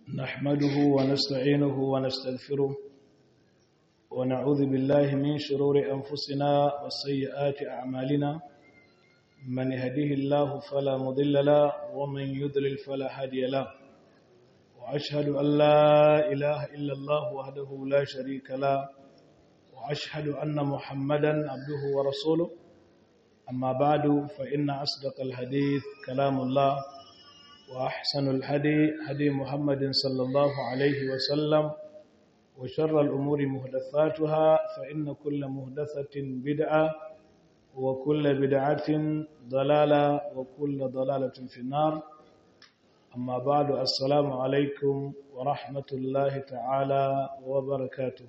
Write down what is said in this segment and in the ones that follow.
نحمده ونستعينه ونستغفره ونعوذ بالله من شرور أنفسنا وسيئات أعمالنا من يهديه الله فلا مضل له ومن يضلل فلا هادي له وأشهد أن لا إله إلا الله وحده لا شريك له وأشهد أن محمدا عبده ورسوله أما بعد فإن أصدق الحديث كلام الله وأحسن الهدي هدي محمد صلى الله عليه وسلم وشر الأمور مهدثاتها فإن كل مهدثة بدعة وكل بدعة ضلالة وكل ضلالة في النار أما بعد السلام عليكم ورحمة الله تعالى وبركاته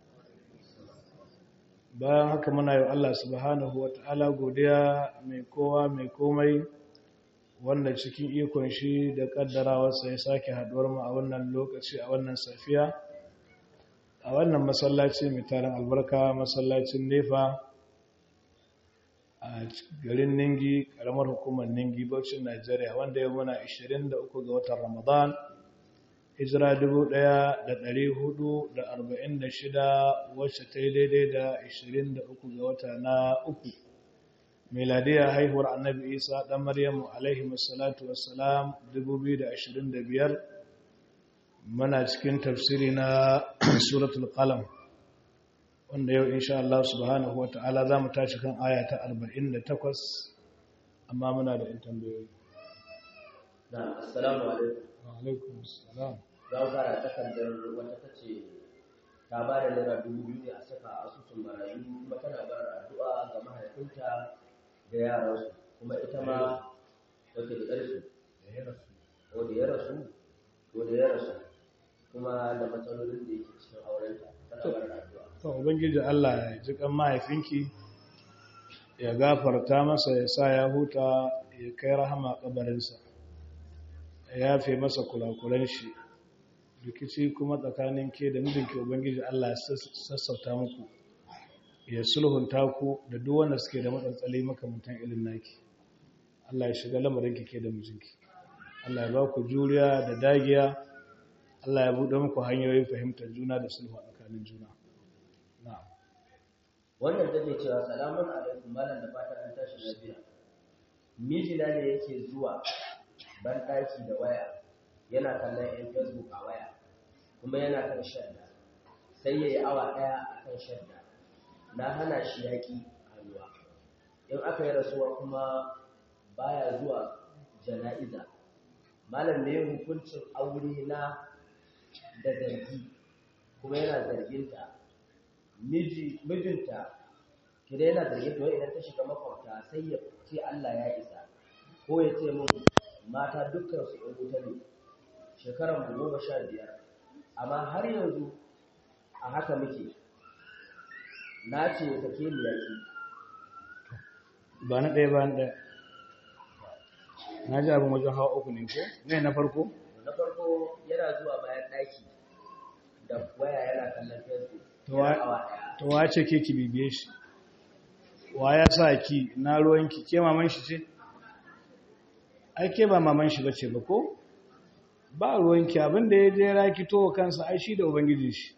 bayan haka muna yi Allah subhanahu wa ta'ala godiya mai kowa mai komai wanda cikin ikon shi da kaddarawarsa ya sake haduwar mu a wannan lokaci a wannan safiya a wannan masallaci mai tarin albarka masallacin nefa a garin ningi karamar hukumar ningi bauchin najeriya wanda ya muna 23 ga watan ramadan hijira 1446 wacce ta yi daidai da 23 ga wata na uku miladiyar haihuwar annabi isa ɗan maryamu alaihi masalatu wassalam 2025 muna cikin tafsiri na suratul qalam wanda yau insha Allah subhanahu wa ta'ala za mu tashi kan aya ta 48 amma muna da in tambayoyi na assalamu alaikum wa alaikum assalam za mu fara takardar wata ta ce ta ba da naira dubu biyu ne a saka a asusun marayu kuma tana bar addu'a ga mahaifinta da yaransu kuma ita ma wata da ƙarfi ko da ya rasu ko da ya rasu kuma da matsalolin da yake cikin aurenta tana bar addu'a to ubangiji Allah ya ji kan mahaifinki ya gafarta masa ya sa ya huta ya kai rahama kabarinsa ya yafe masa kulakulan shi rikici kuma tsakanin ke da mijinki ubangiji Allah ya sassauta muku ya sulhunta ku da duk wanda suke da matsantsali makamantan irin naki Allah ya shiga lamarinki ke da mijinki Allah ya ba ku juriya da dagiya Allah ya buɗe muku hanyoyin fahimtar juna da sulhu a tsakanin juna na'am wannan take cewa salamun alaikum malam da fatan an tashi lafiya mijina ne yake zuwa ban ɗaki da waya yana kallon yan facebook a waya kuma yana kan shadda sai ya yi awa ɗaya a kan shadda na hana shi yaƙi hannuwa in aka yi rasuwa kuma baya zuwa jana'iza malam ne hukuncin aure na da zargi kuma yana zarginta mijinta kida yana zarginta wai idan ta shiga makwabta sai ya ce Allah ya isa ko ya ce min mata dukkan su ɗan wuta ne shekaran mu goma sha biyar amma har yanzu a haka muke na ce ya take mu yaki ba na ɗaya ba na ɗaya na ji abin wajen hawa uku ne ko ne na farko na farko yana zuwa bayan ɗaki da waya yana kallon facebook to wa ce ke ki bibiye shi wa ya sa ki na ruwanki ke maman shi ce ai ke ba maman shi bace ba ko ba ruwanki abinda ya je raki to kansa ai shi da ubangiji shi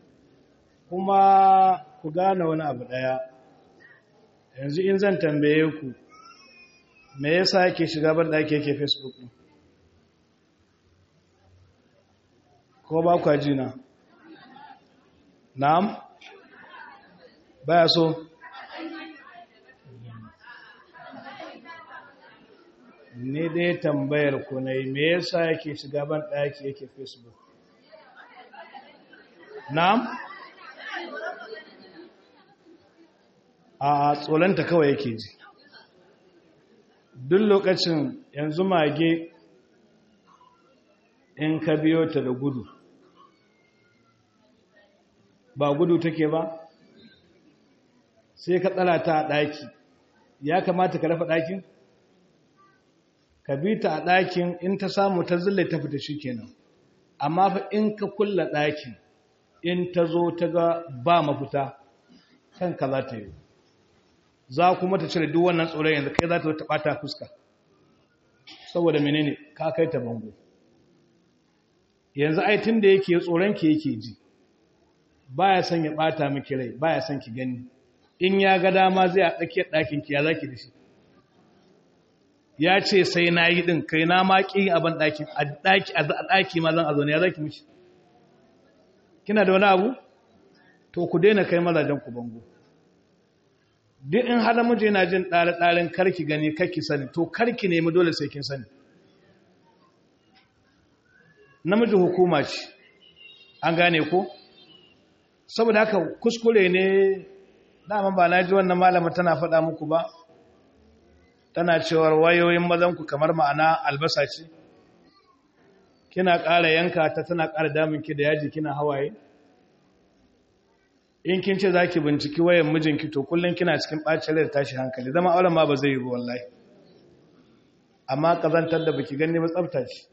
kuma ku gane wani abu daya yanzu in zan tambaye ku me yasa yake shiga ban daki yake facebook din ko ba ku jina na'am baya so ne dai tambayar ku ne me yasa yake shiga ban daki yake facebook na'am a tsolanta kawai yake ji duk lokacin yanzu mage in ka biyo ta da gudu ba gudu take ba sai ka tsara ta a ɗaki ya kamata ka rafa ɗakin ka bi ta a ɗakin in ta samu ta zille ta fita shi kenan amma fa in ka kulla ɗakin in ta zo ta ga ba mafita kanka za ta yi za kuma ta cire duk wannan tsoron yanzu kai za ta ta ɓata fuska saboda menene ka kai ta bango yanzu ai tun da yake tsoron ki yake ji baya son ya bata miki rai baya son ki gani in ya ga dama zai a tsakiyar ɗakin ki ya zaki da shi ya ce sai na yi ɗin kai na ma ƙi abin ɗakin a ɗaki ma zan a zaune ya zaki mishi kina da wani abu to ku daina kai mazajen ku bango duk in har namiji yana jin ɗare-ɗaren karki gani karki sani to karki nemi dole sai kin sani namiji hukuma ce an gane ko saboda haka kuskure ne dama ba na ji wannan malama tana faɗa muku ba tana cewar wayoyin mazanku kamar ma'ana albasa ce kina ƙara yanka ta tana ƙara daminki da yaji kina hawaye in kin ce za ki binciki wayan mijinki to kullum kina cikin ɓacin rai da tashi hankali zama auren ma ba zai yi ba wallahi amma ƙazantar da baki gani ba tsafta ce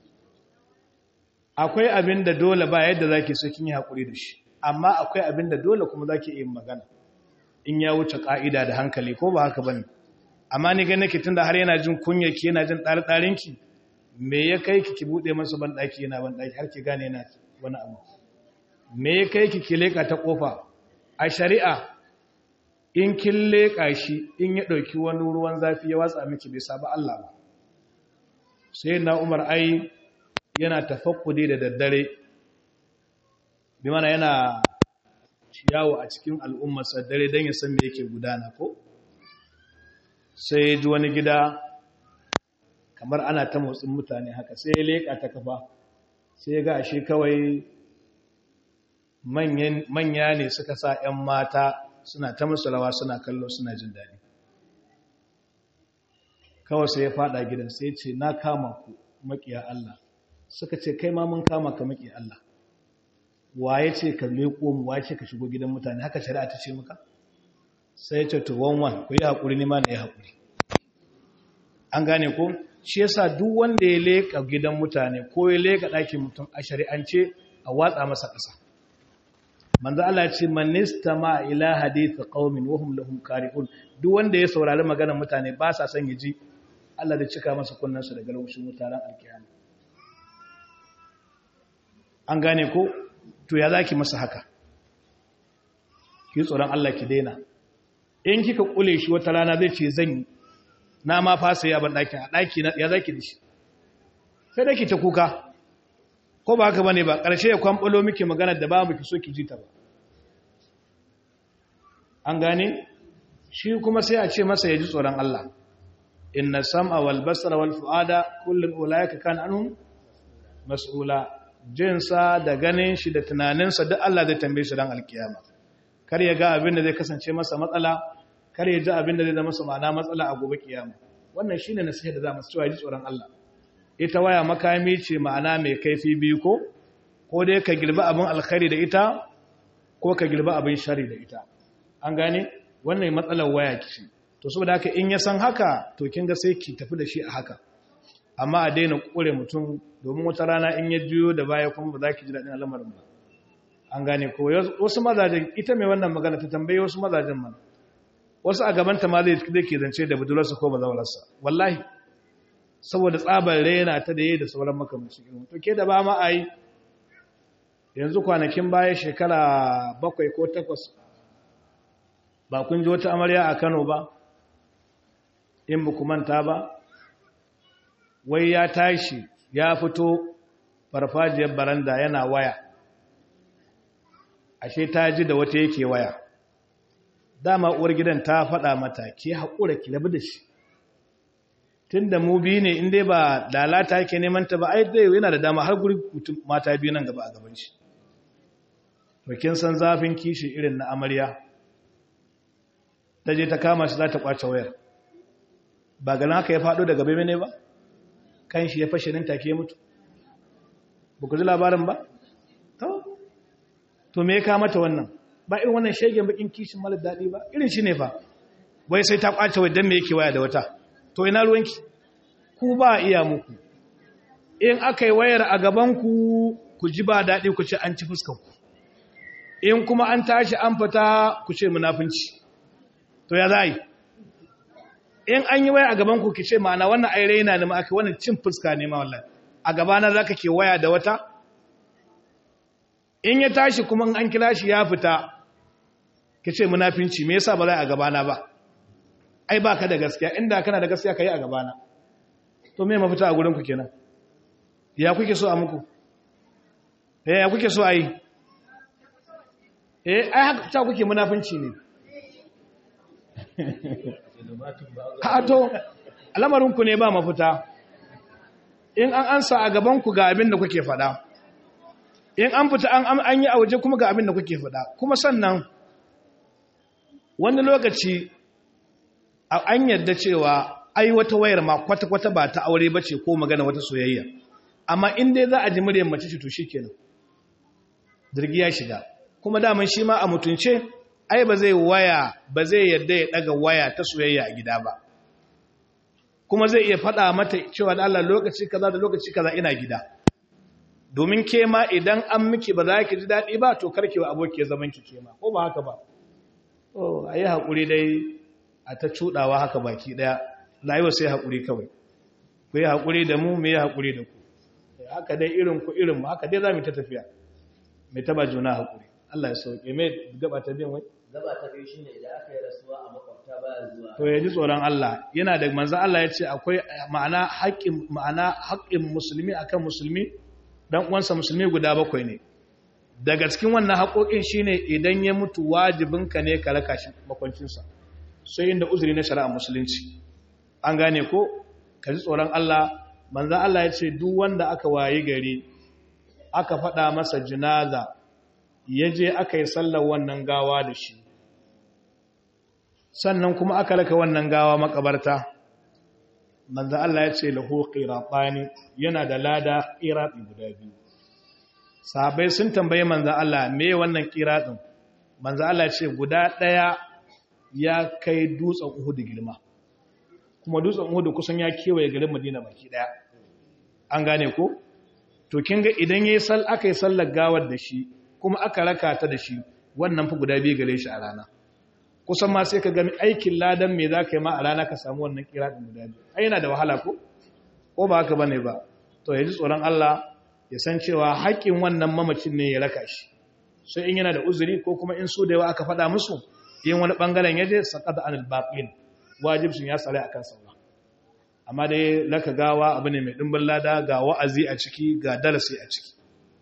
akwai abin da dole ba yadda za ki so kin yi haƙuri da shi amma akwai abin da dole kuma za ki iya magana in ya wuce ƙa'ida da hankali ko ba haka ba ne amma ni gane ki tunda har yana jin kunya ki yana jin ɗari-ɗarinki me ya kai ki ki buɗe masa banɗaki yana banɗaki har ki gane yana wani abu me ya kai ki ki leƙa ta ƙofa a shari'a in kin leƙa shi in ya ɗauki wani ruwan zafi ya watsa miki bai saba Allah ba sai na umar ai yana tafakkudi da daddare bi mana yana ciyawo a cikin al'ummarsa dare don ya san me yake gudana ko sai ya ji wani gida kamar ana ta motsin mutane haka sai ya leƙa ta kafa sai ya ga ashe kawai manya ne suka sa 'yan mata suna ta musu rawa suna kallo suna jin daɗi kawai sai ya fada gidan sai ce na kama ku maƙiya Allah suka ce kai ma mun kama ka maƙiya Allah waye ce ka leƙo mu waye ce ka shigo gidan mutane haka shari'a ta ce maka sai ya ce to wanwan ku yi haƙuri ne ma na yi haƙuri an gane ko shi yasa duk wanda ya leƙa gidan mutane ko ya leƙa ɗakin mutum a shari'ance a watsa masa ƙasa manzo Allah ce man istama ila hadith qaumin wa hum lahum qari'un duk wanda ya saurari maganar mutane ba sa son ya ji Allah da cika masa kunnansa daga laushin mutaran alkiyama an gane ko to ya zaki masa haka ki tsoron Allah ki daina in kika kule shi wata rana zai ce zan yi na ma fasa ya ban ɗakin a ɗaki ya zaki da shi sai da ki ta kuka ko ba haka bane ba ƙarshe ya kwamɓalo miki maganar da ba mu ki so ki ji ta ba an gane shi kuma sai a ce masa ya ji tsoron Allah inna sam'a wal basara wal fu'ada kullun ulaika kan anhum mas'ula jinsa da ganin shi da tunaninsa duk Allah zai tambaye shi ran alkiyama kar ya ga abin da zai kasance masa matsala kar ya ji abin da zai zama masa ma'ana matsala a gobe kiyama wannan shine nasiha da za mu cewa ji tsoron Allah ita waya makami ce ma'ana mai kaifi biyu ko ko dai ka girba abin alkhairi da ita ko ka girba abin shari da ita an gane wannan matsalar waya ce to saboda haka in ya san haka to kin ga sai ki tafi da shi a haka amma a daina kure mutum domin wata rana in ya juyo da baya kuma ba za ki ji daɗin al'amarin ba an gane ko wasu mazajen ita mai wannan magana ta tambaye wasu mazajen man wasu a gabanta ma zai ke zance da budurarsa ko bazawararsa wallahi saboda tsabar rena ta da yi da sauran makamanci irin to ke da ba ma a yi yanzu kwanakin baya shekara bakwai ko takwas ba kun ji wata amarya a kano ba in ba manta ba wai ya tashi ya fito farfajiyar baranda yana waya ashe ta ji da wata yake waya dama uwar gidan ta faɗa mata ke haƙura ki rabu da shi tun da mu biyu ne in dai ba lalata yake neman ta ba ai dai yana da dama har guri mata biyu nan gaba a gaban shi to kin san zafin kishi irin na amarya ta je ta kama shi za ta kwace wayar ba ganin haka ya faɗo daga bebe ne ba kan shi ya fashe nan take ya mutu ba ku ji labarin ba to me ya kama ta wannan ba irin wannan shegen bakin kishin mara daɗi ba irin shi ne fa wai sai ta kwace wai don me yake waya da wata to ina ruwanki ku ba iya muku in aka yi wayar a gabanku ku ji ba daɗi ku ce an ci fuskanku in kuma an tashi an fita ku ce munafunci to ya za yi in an yi waya a gabanku ki ce ma'ana wannan ai raina ne ma aka wannan cin fuska ne ma wallahi a gabana za ka ke waya da wata in ya tashi kuma an kira shi ya fita ka ce munafinci me yasa ba za a gabana ba ai ba ka da gaskiya inda kana da gaskiya ka yi a gabana to me mafita a gurinku kenan ya kuke so a muku eh ya kuke so a yi eh ai haka ta kuke munafinci ne ha to alamarinku ne ba mafita in an ansa a gabanku ga abin da kuke faɗa in an fita an yi a waje kuma ga abin da kuke faɗa kuma sannan wani lokaci an yadda cewa ai wata wayar ma kwata-kwata ba ta aure ba ce ko magana wata soyayya amma in dai za a ji muryar mace ce to shi kenan jirgi ya shiga kuma daman shi ma a mutunce ai ba zai waya ba zai yadda ya daga waya ta soyayya a gida ba kuma zai iya faɗa mata cewa da Allah lokaci kaza da lokaci kaza ina gida domin ke ma idan an miki ba za ki ji daɗi ba to karki wa aboki zaman ki ke ma ko ba haka ba oh ayi hakuri dai a ta cudawa haka baki daya rayuwa sai hakuri kawai ku yi hakuri da mu mu yi hakuri da ku haka dai irin ku irin mu haka dai za mu ta tafiya mai taba juna hakuri Allah ya sauke mai gaba ta biyan wai gaba ta biyu shine idan aka yi rasuwa a makwabta baya zuwa to ya ji tsoron Allah yana da manzon Allah ya ce akwai ma'ana haƙƙin ma'ana haƙƙin musulmi akan musulmi dan uwansa musulmi guda bakwai ne daga cikin wannan haƙoƙin shine idan ya mutu wajibinka ne ka raka shi makwancinsa sai inda uzuri na shari'a musulunci an gane ko ka ji tsoron Allah manzon Allah ya ce duk wanda aka wayi gari aka faɗa masa jinaza ya je aka yi sallar wannan gawa da shi sannan kuma aka raka wannan gawa makabarta manzo Allah ya ce lahu qiratani yana da lada qirati guda biyu sahabbai sun tambaye manzo Allah me wannan qiratin manzo Allah ya ce guda daya ya kai dutsen Uhud girma kuma dutsen Uhud kusan ya kewaye garin Madina baki daya an gane ko to kin ga idan yayi sal aka yi sallar gawar da shi kuma aka raka ta da shi wannan fa guda biyu gare shi a rana kusan ma sai ka gani aikin ladan me za ka yi ma a rana ka samu wannan kira ɗin guda biyu ai yana da wahala ko ko ba haka bane ba to ya ji tsoron Allah ya san cewa haƙƙin wannan mamacin ne ya raka shi sai in yana da uzuri ko kuma in su da yawa aka faɗa musu yin wani ɓangaren ya je saƙata anil baƙin wajibcin ya tsare akan saura amma dai laka gawa abu ne mai ɗimbin lada ga wa'azi a ciki ga darasi a ciki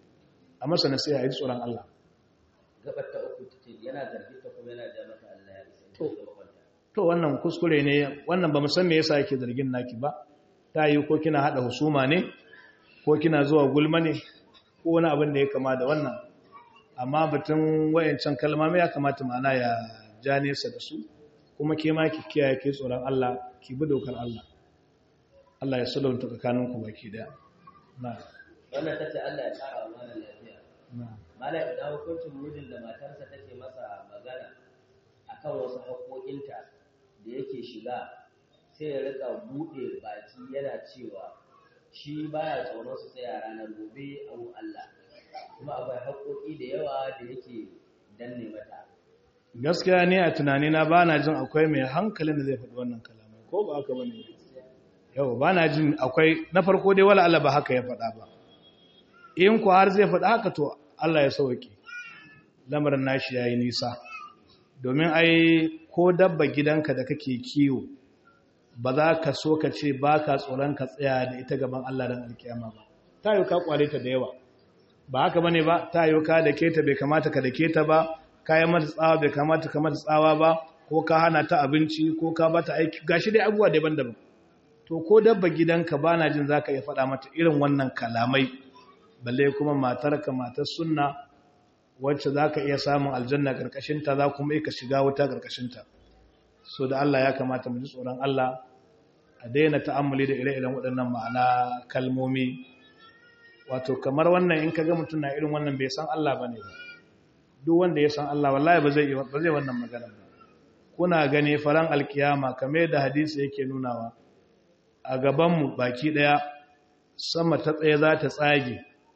a masa nasiha ya ji tsoron Allah gabar ta uku ce yana zargi ta kuma yana ja mata Allah ya isa To. to wannan kuskure ne wannan ba mu san me yasa yake zargin naki ba ta yi ko kina hada husuma ne ko kina zuwa gulma ne ko wani abin da ya kama da wannan amma batun wayancan kalmomi ya kamata ma'ana ya ja nesa da su kuma ke ma ki kiyaye ke tsoron Allah ki bi dokar Allah Allah ya sulunta tsakaninku baki daya na wannan tace Allah ya kara wa mana lafiya na malam idan hukuncin mijin da matarsa take masa magana akan wasu haƙoƙinta da yake shiga sai ya rika buɗe baki yana cewa shi baya tsoron su tsaya ranar gobe a wurin Allah kuma akwai haƙoƙi da yawa da yake danne mata gaskiya ne a tunanina ba na jin akwai mai hankalin da zai faɗi wannan kalamai ko ba haka bane yau ba na jin akwai na farko dai wala Allah ba haka ya faɗa ba in ku har zai faɗa haka to Allah ya sauke lamarin nashi yayi nisa domin ai ko dabba gidanka da kake kiwo ba za ka so ka ce ba ka tsoron ka tsaya da ita gaban Allah dan alkiyama ba ta yi ka kware ta da yawa ba haka bane ba ta yi ka da keta bai kamata ka da keta ba kayan mata tsawa bai kamata ka mata tsawa ba ko ka hana ta abinci ko ka bata aiki gashi dai abubuwa daban-daban to ko dabba gidanka ba na jin zaka iya faɗa mata irin wannan kalamai balle kuma matarka matar sunna wacce zaka iya samun aljanna karkashin ta za kuma ka shiga wuta karkashin ta so da Allah ya kamata mu ji tsoron Allah a daina ta'ammuli da ire-iren waɗannan ma'ana kalmomi wato kamar wannan in kaga mutum na irin wannan bai san Allah bane ba duk wanda ya san Allah wallahi ba zai ba zai wannan magana ba kuna gani faran alkiyama kamar da hadisi yake nunawa a gaban mu baki daya sama ta tsaye za ta tsage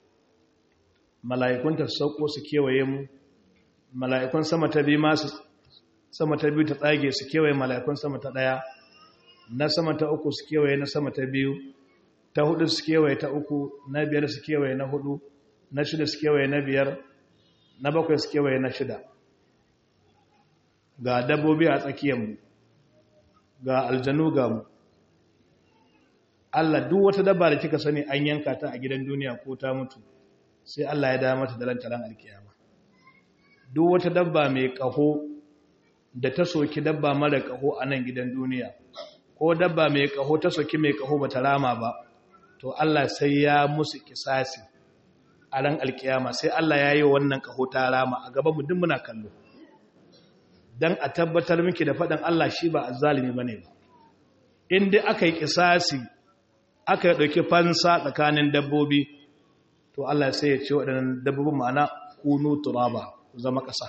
mala'ikun ta sauko su kewaye mu mala'ikun sama ta bi ma su sama ta biyu ta tsage su kewaye mala'ikun sama ta daya na sama ta uku su kewaye na sama ta biyu ta hudu su kewaye ta uku na biyar su kewaye na hudu na shida su kewaye na biyar na bakwai su kewaye na shida ga dabbobi a tsakiyarmu ga aljanu ga mu Allah duk wata dabba da kika sani an yanka ta a gidan duniya ko ta mutu sai Allah ya dawo mata da rantaran alkiyama duk wata dabba mai kaho da ta soki dabba mara kaho a nan gidan duniya ko dabba mai kaho ta soki mai kaho bata rama ba to Allah sai ya musu kisasi a ran alkiyama sai Allah ya yi wannan kaho ta rama a gaban mu duk muna kallo dan a tabbatar miki da faɗin Allah shi ba azzalimi bane ba in dai aka yi kisasi aka ɗauki fansa tsakanin dabbobi to Allah sai ya ce waɗannan dabbobin ma'ana kunu turaba ku zama ƙasa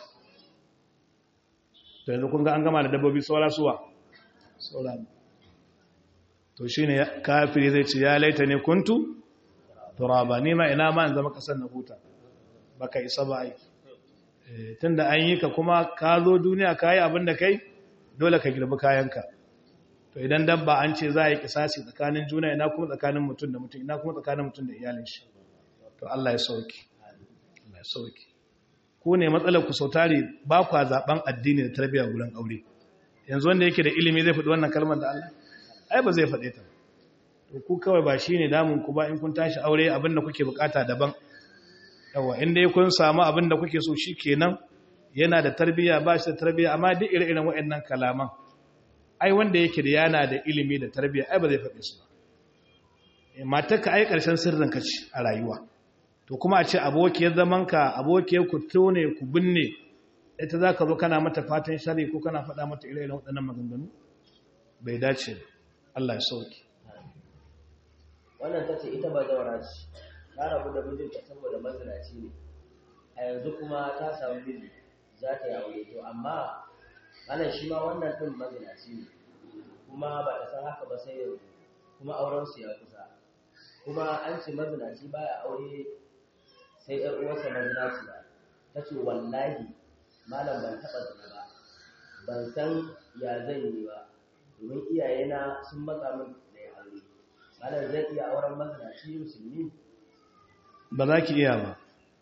to yanzu kun ga an gama da dabbobi saura suwa saura to shi ne kafiri zai ce ya laita ne kuntu turaba ni ma ina ma in zama ƙasar na huta baka isa ba ai tun da an yi ka kuma ka zo duniya ka yi abin da kai dole ka girbi kayanka to idan dabba an ce za a yi kisasi tsakanin juna ina kuma tsakanin mutum da mutum ina kuma tsakanin mutum da iyalin shi to Allah ya sauki Allah ya sauki ku ne matsalar ku sautari ba ku zaben addini da tarbiyya gurin aure yanzu wanda yake da ilimi zai faɗi wannan kalmar da Allah ai ba zai faɗe ta to ku kawai ba shine damun ku ba in kun tashi aure abin da kuke bukata daban yawa in dai kun samu abin da kuke so shikenan yana da tarbiyya ba shi da tarbiyya amma duk ire-iren waɗannan kalaman ai wanda yake da yana da ilimi da tarbiyya ai ba zai faɗe su ba matarka ai ƙarshen sirrin ka ce a rayuwa to kuma a ce abokiyar zamanka abokiyar ku tone ku binne ita za ka zo kana mata fatan shari ko kana faɗa mata ire-iren waɗannan maganganu bai dace ba Allah ya sauki wannan ta ce ita ba zaura ce ta rabu da mijinta saboda mazinaci ne a yanzu kuma ta samu miji za ta yi aure to amma ana shi ma wannan ɗin mazinaci ne kuma ba ta san haka ba sai yanzu kuma aurensu ya kusa kuma an ce mazinaci baya aure sai ‘yar uwarsa mazinaci ba ta ce wallahi malam ban taɓa zina ba ban san ya zan yi ba domin iyayena sun matsa min da ya aure malam zai iya auren mazinaci musulmi ba za ki iya ba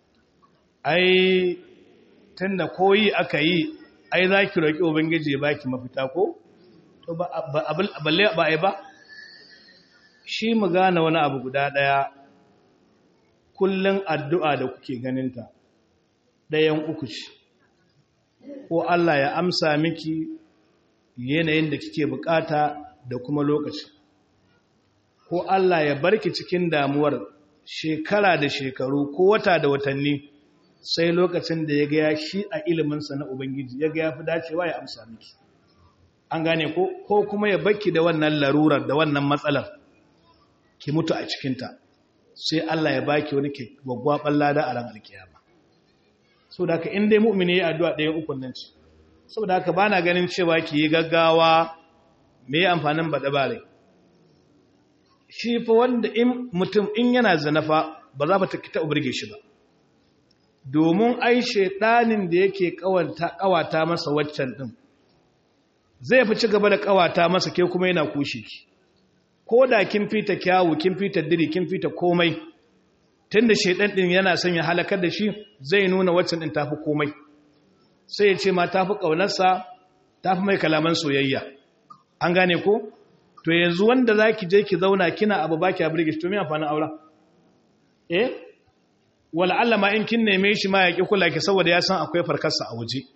ai tun da koyi aka yi ai za ki roƙi ubangiji ya baki mafita ko to ba balle ba ai ba shi mu gane wani abu guda ɗaya kullum addu'a da kuke ganinta ɗayan uku ce ko Allah ya amsa miki yanayin da kike bukata da kuma lokaci ko Allah ya barki cikin damuwar shekara da shekaru ko wata da watanni sai lokacin da ya gaya shi a iliminsa na Ubangiji ya gaya fi dacewa ya amsa miki an gane ko ko kuma ya bakki da wannan larurar da wannan matsalar ki mutu a cikinta sai Allah ya baki wani ke gwaggwaɓar lada a ran alkiyama so da haka in dai mu'mini ya addu'a ɗayan ukun nan ce saboda haka ba na ganin cewa ki yi gaggawa me yi amfanin baɗa bare shi fa wanda in mutum in yana zanafa ba za ta kita ubirge shi ba domin ai shaidanin da yake kawata masa waccan ɗin zai fi ci gaba da kawata masa ke kuma yana kushe ki ko da kin fita kyawu kin fita diri kin fita komai tunda shaidan din yana son ya halakar da shi zai nuna waccan din tafi komai sai ya ce ma tafi kaunarsa tafi mai kalaman soyayya an gane ko to yanzu wanda zaki je ki zauna kina abu baki a burge shi to me amfanin aura eh wala Allah ma in kin neme shi ma ya ki kula ki saboda ya san akwai farkarsa a waje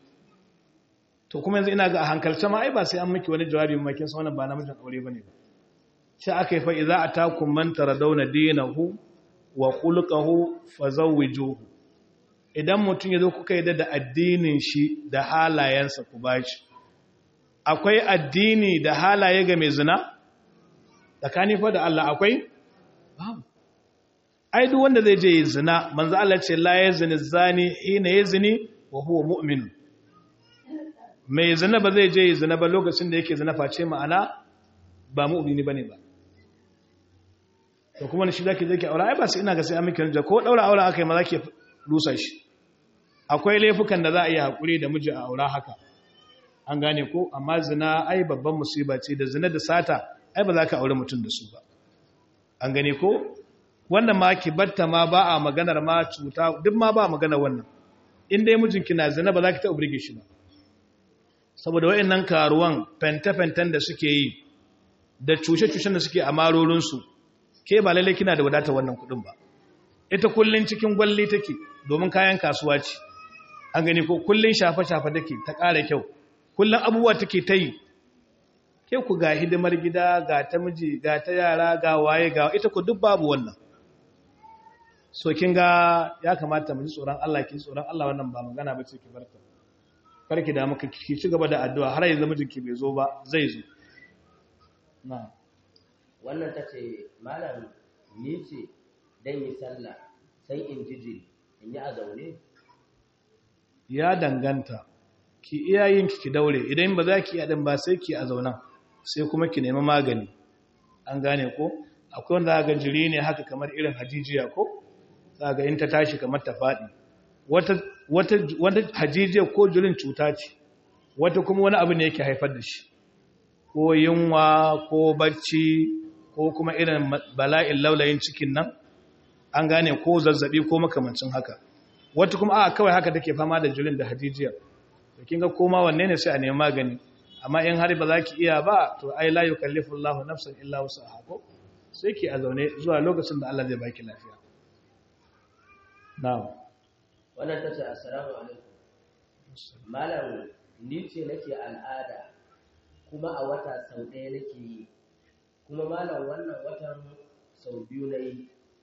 to kuma yanzu ina ga a hankalce ma ai ba sai an miki wani jawabi ma kin san wannan ba namijin aure bane ba sai aka yi fa idza atakum man taradawna dinahu wa khuluquhu fazawwijuhu idan mutum yazo kuka yi da addinin shi da halayensa ku bashi akwai addini da halaye ga mai zina tsakani fa da Allah akwai babu ai duk wanda zai je zina manzo Allah ce la yazni zani hina yazni wa huwa mu'min mai zina ba zai je zina ba lokacin da yake zina face ma'ana ba mu'mini bane ba to kuma shi zaki zaki aure ai ba sai ina ga sai an miki rija ko daura aure akai ma zaki rusa shi akwai laifukan da za a yi hakuri da miji a aura haka an gane ko amma zina ai babban musiba ce da zina da sata ai ba za ka aure mutum da su ba an gane ko wannan ma ki batta ma ba a maganar ma cuta duk ma ba magana wannan in dai mijinki na zina ba za ki taɓa burge shi ba saboda wayannan karuwan fenta-fentan da suke yi da cushe-cushen da suke a marorinsu ke ba lalle kina da wadata wannan kuɗin ba ita kullun cikin gwalli take domin kayan kasuwa ce an gani ko kullun shafe-shafe take ta ƙara kyau kullun abubuwa take ta yi ke ku ga hidimar gida ga ta miji ga ta yara ga waye ga ita ku duk babu wannan so kin ga ya kamata mu ji tsoron Allah ki tsoron Allah wannan ba magana bace ki barka karki da muka ki ci gaba da addu'a har yanzu mijinki bai zo ba zai zo na wannan tace malam ni ce dan yi sallah sai in jiji in yi a zaune ya danganta ki iyayen ki ki daure idan ba za ki iya din ba sai ki a zaunan sai kuma ki nemi magani an gane ko akwai wanda ga jiri ne haka kamar irin hajijiya ko ga in ta tashi kamar ta faɗi wata wata wata hajijiya ko jirin cuta ce wata kuma wani abu ne yake haifar da shi ko yunwa ko bacci ko kuma irin bala'in laulayin cikin nan an gane ko zazzabi ko makamancin haka wata kuma a kawai haka take fama da jirin da hajijiya to kin ga koma wanne ne sai a nemi magani amma in har ba za ki iya ba to ai la yukallifu Allahu nafsan illa wus'aha ko sai ki a zaune zuwa lokacin da Allah zai baki lafiya na'am wannan tace assalamu alaikum malam ni ce nake al'ada kuma a wata sau ɗaya nake yi kuma malam wannan watan sau biyu na yi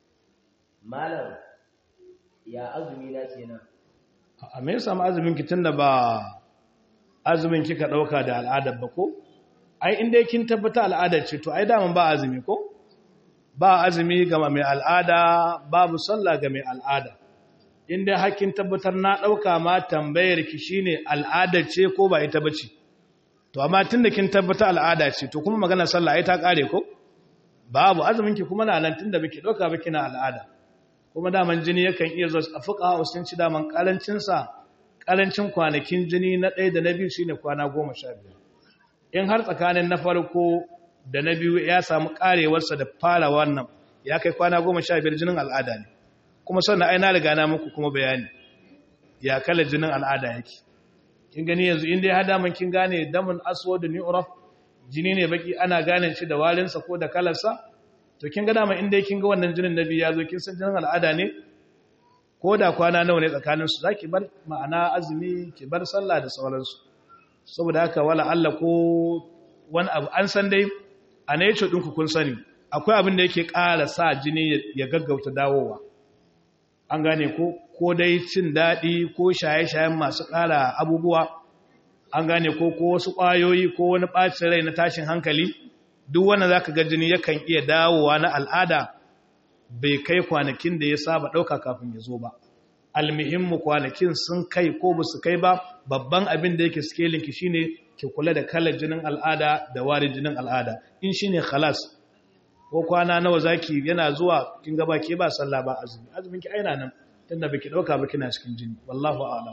malam ya azumi na kenan a me yasa azumin ki tunda ba azumin kika dauka da al'adar ba ko ai inda kin tabbata al'adar ce to ai daman ba azumi ko ba azumi ga mai al'ada babu sallah ga mai al'ada inda hakkin tabbatar na dauka ma tambayar ki shine al'adar ce ko ba ita bace to amma tunda kin tabbata al'ada ce to kuma magana sallah ai ta kare ko babu azumin ki kuma na nan tunda biki dauka ba kina al'ada kuma daman jini yakan iya zuwa a fuka sun ci daman karancin sa karancin kwanakin jini na ɗaya da na biyu shine kwana goma sha biyar in har tsakanin na farko da na biyu ya samu karewarsa da fara wannan ya kai kwana goma sha biyar jinin al'ada ne kuma sannan ai na riga na muku kuma bayani ya kala jinin al'ada yake kin gani yanzu inda ya hada man kin gane damun aswad ni uraf jini ne baki ana gane shi da warinsa ko da kalarsa to kin ga dama inda kin ga wannan jinin nabi ya zo kin san jinin al'ada ne ko da kwana nawa ne tsakanin su zaki bar ma'ana azumi ki bar sallah da sauransu saboda haka wala Allah ko wani abu an san dai a nature ɗinku kun sani akwai abin da yake ƙara sa jini ya gaggauta dawowa an gane ko ko dai cin daɗi ko shaye-shayen masu ƙara abubuwa an gane ko ko wasu ƙwayoyi ko wani ɓacin rai na tashin hankali duk wanda za ka ga jini yakan iya dawowa na al'ada bai kai kwanakin da ya saba ɗauka kafin ya zo ba almuhimmu kwanakin sun kai ko ba su kai ba babban abin da yake skelinki shine ki kula da kalar jinin al'ada da warin jinin al'ada in shine khalas ko kwana nawa zaki yana zuwa kin ga baki ba sallah ba azumi azumin ki aina nan tunda baki dauka ba kina cikin jini wallahu a'lam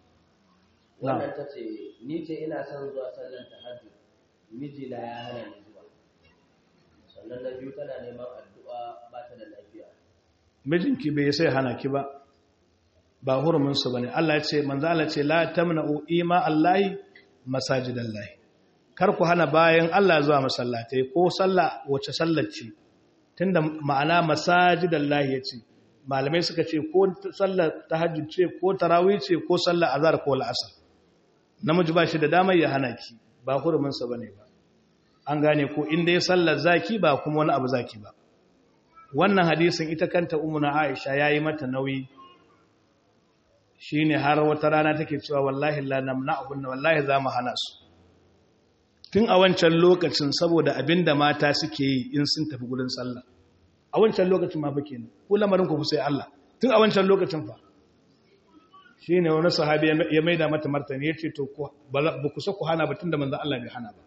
wannan tace ni ce ina son zuwa sallar tahajjud miji na ya hana ni zuwa sannan na biyu tana neman addu'a ba ta da lafiya mijinki bai sai hana ki ba ba hurumin su bane Allah ya ce manzo Allah ce la tamna'u ima Allahi masajidallahi kar ku hana bayan Allah zuwa masallatai ko sallah wace sallar ce tunda ma'ana masajidallahi yace malamai suka ce ko sallar tahajjud ce ko tarawih ce ko sallar azhar ko al'asr namiji ba shi da damar ya hana ki ba hurumin sa bane ba an gane ko inda ya sallar zaki ba kuma wani abu zaki ba wannan hadisin ita kanta ummuna Aisha yayi mata nauyi shine har wata rana take cewa wallahi la namna'uhunna wallahi za mu hana su tun a wancan lokacin saboda abinda mata suke yi in sun tafi gurin sallah a wancan lokacin ma fa kenan ko lamarin ku sai Allah tun a wancan lokacin fa shine wani sahabi ya maida mata martani yace to ku ba ku so ku hana ba tunda manzo Allah bai hana ba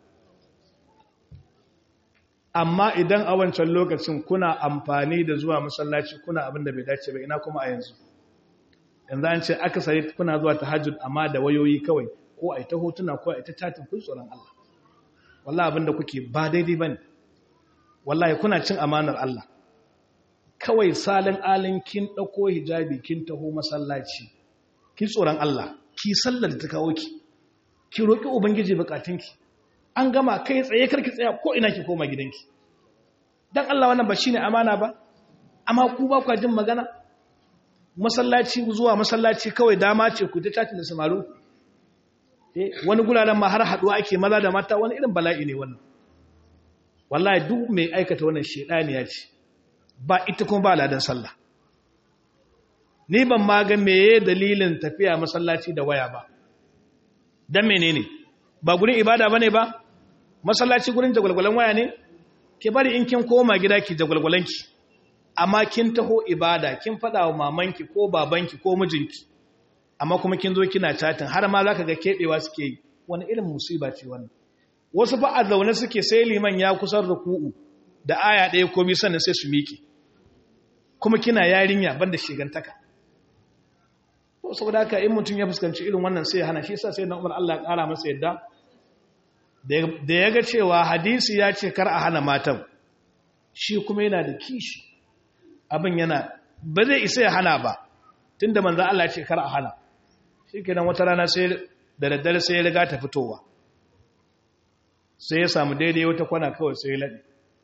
amma idan a wancan lokacin kuna amfani da zuwa masallaci kuna abin da bai dace ba ina kuma a yanzu yanzu an ce aka sai kuna zuwa tahajjud amma da wayoyi kawai ko a ta hotuna ko a ta chatin kun tsoron Allah wallahi abinda kuke ba daidai bane wallahi kuna cin amanar Allah kawai salin alin kin dauko hijabi kin taho masallaci ki tsoron Allah ki sallar da ta kawo ki ki roki ubangiji bukatunki an gama kai tsaye karki tsaya ko ina ki koma gidanki dan Allah wannan ba shine amana ba amma ku ba ku jin magana masallaci zuwa masallaci kawai dama ce ku ta chatin da samaru eh wani guraren ma har haduwa ake maza da mata wani irin bala'i ne wannan wallahi duk mai aikata wannan shedaniya ce ba ita kuma ba ladan sallah ni ban ma ga meye dalilin tafiya masallaci da waya ba dan menene ba gurin ibada bane ba masallaci gurin jagwalgwalan waya ne ke bari in kin koma gida ki jagwalgwalanki amma kin taho ibada kin fada wa mamanki ko babanki ko mijinki amma kuma kin zo kina chatin har ma zaka ga kebewa suke yi wani irin musiba ce wannan wasu fa a zaune suke sai liman ya kusan ruku'u da aya ɗaya ko biyu sannan sai su miƙe kuma kina yarinya banda shigantaka to saboda haka in mutum ya fuskanci irin wannan sai ya hana shi yasa sai na Umar Allah ya ƙara masa yadda da ya ga cewa hadisi ya ce kar a hana matan shi kuma yana da kishi abin yana ba zai isa ya hana ba tunda manzo Allah ya ce kar a hana shikenan wata rana sai da daddare sai ya riga ta fitowa sai ya samu daidai wata kwana kawai sai ya laɗe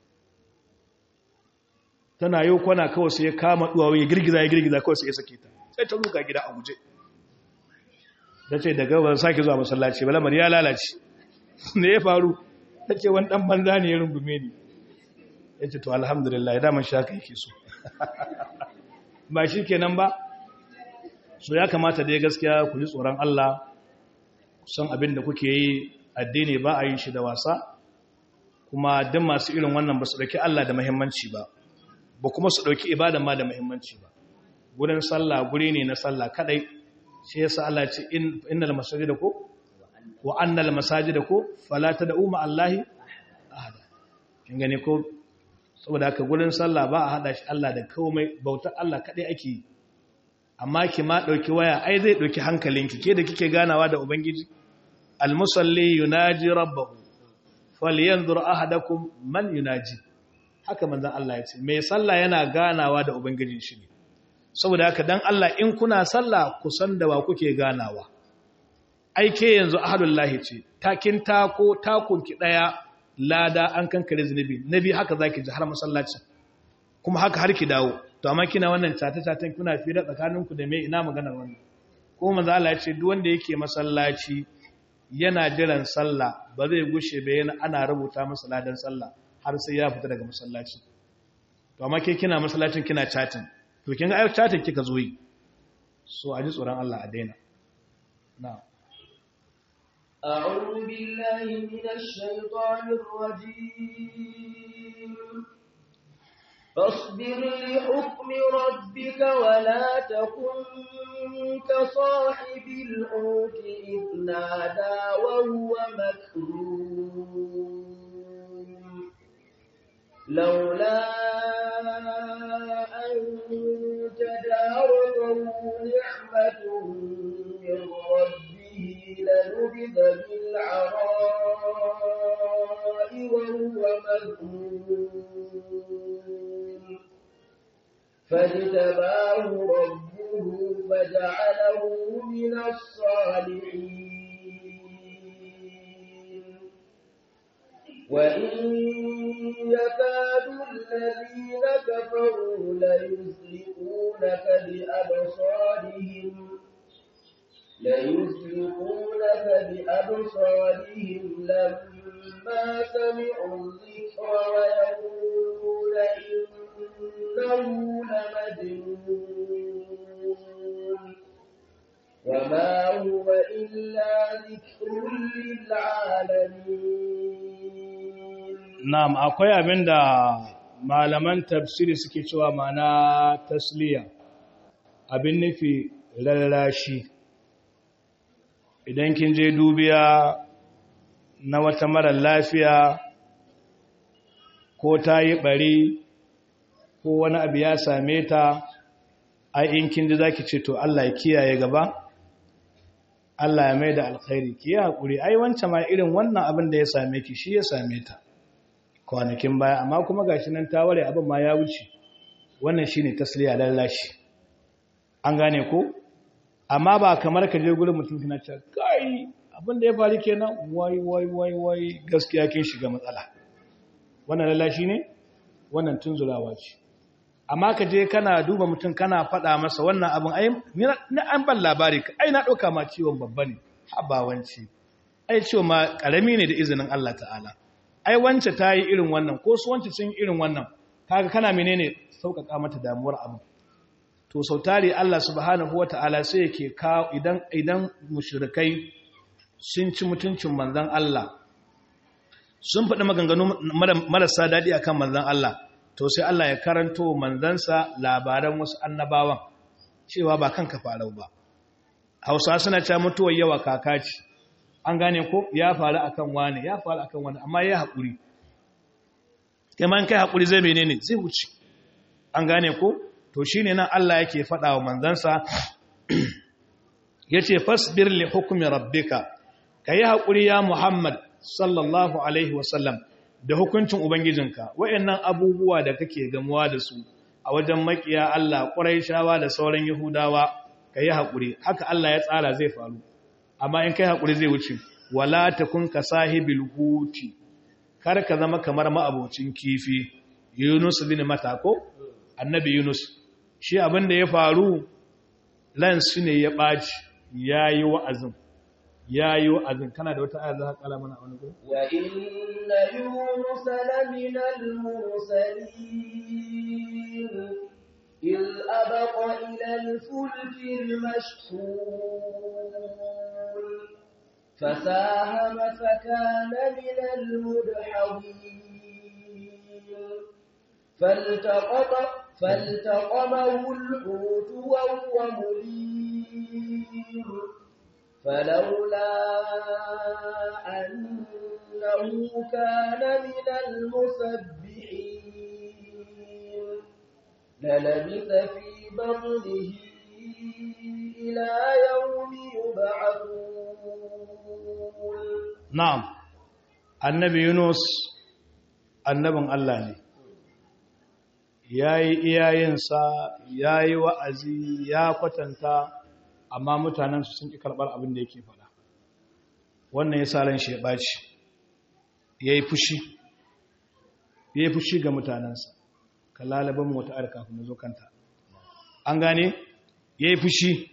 tana yau kwana kawai sai ya kama duwawa ya girgiza ya girgiza kawai sai ya sake ta sai ta ruka gida a guje ta ce daga ba sake zuwa masallaci ba lamar ya lalace ne ya faru ta ce wani ɗan banza ne ya rungume ni ya ce to alhamdulillah ya daman shaka yake so ba shi kenan ba so ya kamata dai gaskiya ku ji tsoron Allah san abin da kuke yi addini ba a yi shi da wasa kuma duk masu irin wannan ba su ɗauki Allah da muhimmanci ba ba kuma su ɗauki ibadan ma da muhimmanci ba gurin sallah guri ne na sallah kadai shi yasa Allah ya ce innal masajida ko wa annal masajida ko fala tad'u ma Allahi ahada kin gane ko saboda haka gurin sallah ba a hada shi Allah da komai bautar Allah kadai ake yi amma ki ma dauki waya ai zai dauki hankalinki ke da kike ganawa da ubangiji almusalli yunaji rabbahu falyanzur ahadakum man yunaji haka manzon Allah ya ce mai sallah yana ganawa da ubangijin shi ne saboda haka dan Allah in kuna sallah ku san da wa kuke ganawa ai ke yanzu ahadullahi ce takin tako takun ki daya lada an kankare zunubi nabi haka zaki ji har masallaci kuma haka har ki dawo to amma kina wannan tata-tatan kuna fira tsakaninku da me ina maganar wannan ko manzo Allah ya ce duk wanda yake masallaci yana jiran sallah ba zai gushe ba yana ana rubuta masa ladan sallah har sai ya fita daga masallaci to amma ke kina masallacin kina chatting to kin ga ai chatting kika zo yi so a ji tsoron Allah a daina na'am أعوذ بالله من الشيطان الرجيم فاصبر لحكم ربك ولا تكن كصاحب الحوت إذ نادى وهو مكروم لولا أن تداركه نعمة من ربه لنبذ بالعراء وهو مذموم فاجتباه ربه فجعله من الصالحين وإن يكاد الذين كفروا ليزلقونك بأبصارهم ليزلقونك بأبصارهم لما سمعوا الذكر ويقولون إنه لمجنون وما هو إلا ذكر للعالمين na'am akwai abinda malaman tafsiri suke cewa mana tasliya abin nufi lallashi idan kin je dubiya na wata mara lafiya ko ta yi bari ko wani abu ya same ta ai in kin ji zaki ce to Allah ya kiyaye gaba Allah ya mai da alkhairi ki yi hakuri ai wancan ma irin wannan abin da ya same ki shi ya same ta kwanakin baya amma kuma gashi nan ta ware abin ma ya wuce wannan shine tasliya lallashi an gane ko amma ba kamar ka je gurin mutum kana cewa kai abin da ya faru kenan wai wai wai wai gaskiya kin shiga matsala wannan lallashi ne wannan tunzulawa ce amma ka je kana duba mutum kana faɗa masa wannan abin ai ni an ban labari ai na ɗauka ma ciwon babba ne habawanci ai ciwon ma ƙarami ne da izinin Allah ta'ala ai wance ta yi irin wannan ko su wance sun irin wannan kaga kana menene sauƙaƙa mata damuwar abu to sautari Allah subhanahu wata'ala sai yake kawo idan idan mushrikai sun ci mutuncin manzon Allah sun faɗi maganganu marasa daɗi akan manzon Allah to sai Allah ya karanto manzansa labaran wasu annabawan cewa ba kanka farau ba Hausa suna cewa mutuwar yawa kakaci an gane ko ya faru akan wani ya faru akan wani amma ya haƙuri kai kai haƙuri zai menene zai wuce an gane ko to shine nan Allah yake faɗa wa manzansa yace fasbir li hukmi rabbika kai haƙuri ya Muhammad sallallahu alaihi wasallam da hukuncin ubangijinka wayannan abubuwa da kake gamuwa da su a wajen makiya Allah Quraishawa da sauran Yahudawa kai haƙuri haka Allah ya tsara zai faru amma in kai haƙuri zai wuce wala takun ka sahibil huti kar ka zama kamar ma'abocin kifi Yunus bin Matako annabi Yunus shi abin da ya faru lansu ne ya ɓaci yayi wa'azin yayi wa'azin kana da wata aya za ka kala mana a wani gurin wa inna yunus lamina al-mursalin إذ أبق إلى الفلك المشحون فساهم فكان من المدحضين فالتقط فالتقمه الحوت وهو مليم فلولا أنه كان من المسبحين للبث في بطنه إلى يوم يبعثون نعم النبي يونس annabin Allah ne ya yi iyayensa ya yi wa'azi ya kwatanta amma mutanensu sun ƙi karɓar abin da yake faɗa wannan ya sa ran shi ya ɓaci ya yi fushi ya yi fushi ga mutanensa ka lalaban wata ayar kafin na zo kanta an gane ya yi fushi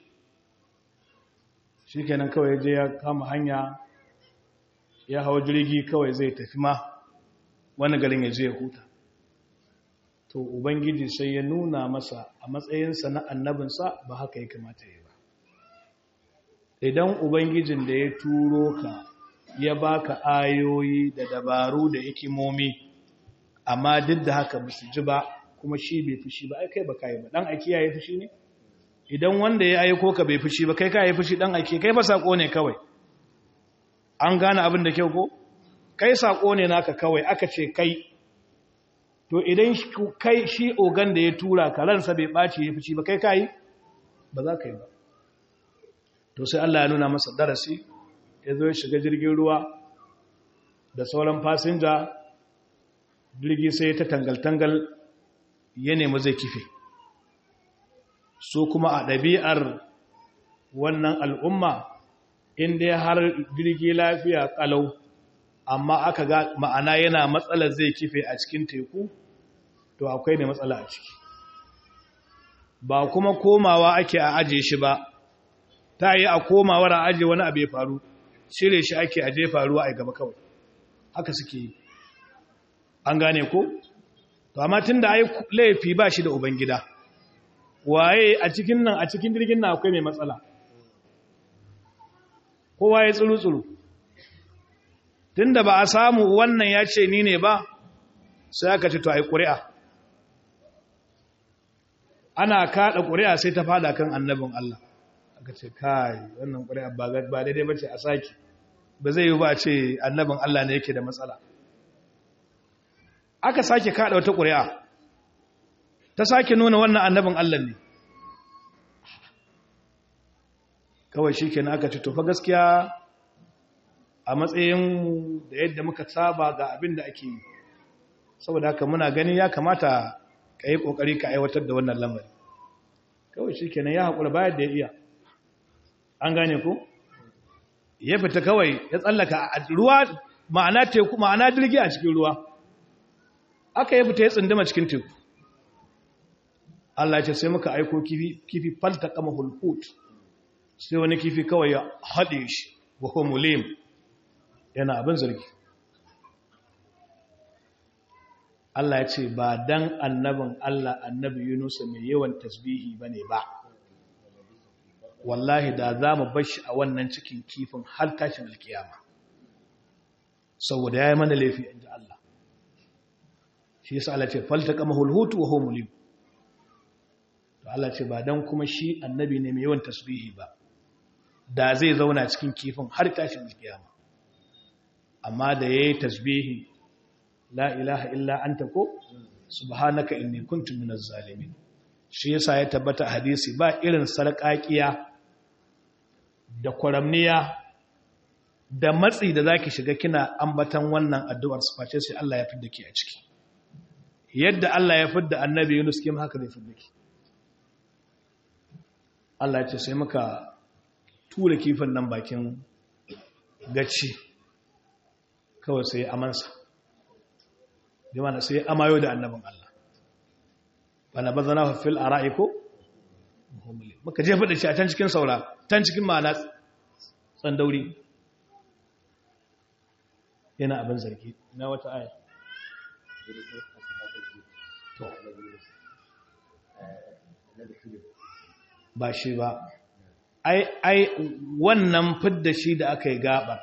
shi kenan kawai ya je ya kama hanya ya hawa jirgi kawai zai tafi ma wani garin ya je ya huta to ubangiji sai ya nuna masa a matsayinsa na annabinsa ba haka ya kamata ya ba idan ubangijin da ya turo ka ya baka ayoyi da dabaru da hikimomi amma duk da haka ba su ji ba kuma shi bai fushi ba ai kai ba kai ba dan aiki yayi fushi ne idan wanda ya aiko ka bai fushi ba kai ka yi fushi dan aiki kai ba sako ne kawai an gane abin da kyau ko kai sako ne naka kawai aka ce kai to idan kai shi ogan da ya tura ka ransa bai ɓaci ya fushi ba kai ka yi ba za ka yi ba to sai Allah ya nuna masa darasi ya zo ya shiga jirgin ruwa da sauran fasinja jirgi sai ta tangal-tangal ya nemi zai kife su kuma a ɗabi'ar wannan al'umma inda har jirgi lafiya ƙalau amma aka ga ma'ana yana matsalar zai kife a cikin teku to akwai ne matsala a ciki ba kuma komawa ake a aje shi ba ta yi a komawar a aje wani abu ya faru cire shi ake aje faruwa a gaba kawai haka suke yi an gane ko to amma tun da ai laifi ba shi da ubangida waye a cikin nan a cikin jirgin nan akwai mai matsala kowa ya tsuru-tsuru tun da ba a samu wannan ya ce ni ne ba sai aka ce to a yi ƙuri'a ana kaɗa ƙuri'a sai ta fada kan annabin Allah aka ce kai wannan ƙuri'a ba daidai ba ce a sake ba zai yi ba ce annabin Allah ne yake da matsala aka sake kaɗa wata ƙuri'a ta sake nuna wannan annabin Allah ne kawai shi kenan aka ce to fa gaskiya a matsayin da yadda muka saba ga abin da ake yi saboda haka muna gani ya kamata ka yi ƙoƙari ka aiwatar da wannan lamari kawai shi kenan ya haƙura bayan da ya iya an gane ku ya fita kawai ya tsallaka a ruwa ma'ana teku ma'ana jirgi a cikin ruwa aka ya fita ya tsindama cikin teku Allah ce sai muka aiko kifi kifi falta kama hulhut sai wani kifi kawai ya haɗe shi wa mulim yana abin zargi Allah ya ce ba dan annabin Allah annabi Yunus mai yawan tasbihi bane ba wallahi da za mu bar shi a wannan cikin kifin har tashin alkiyama saboda ya yi mana laifi inji Allah shi yasa Allah ce faltaka mahulhutu wa huwa mulim to Allah ce ba dan kuma shi annabi ne mai yawan tasbihi ba da zai zauna cikin kifin har tashin alkiyama amma da yayi tasbihi la ilaha illa anta ko subhanaka inni kuntu minaz zalimin shi yasa ya tabbata hadisi ba irin sarƙaƙiya da kwaramniya da matsi da zaki shiga kina ambatan wannan addu'ar face sai Allah ya fidda ki a ciki yadda Allah ya fidda annabi Yunus kim haka zai fidda ki Allah ya ce sai muka tura kifin nan bakin gaci kawai sai amansa bi mana sai amayo da annabin Allah bana bazana fil ara'iku muka jefa da shi a can cikin saura can cikin ma'ana tsandauri yana abin zargi na wata aya ba shi ba ai ai wannan fidda shi da aka yi gaba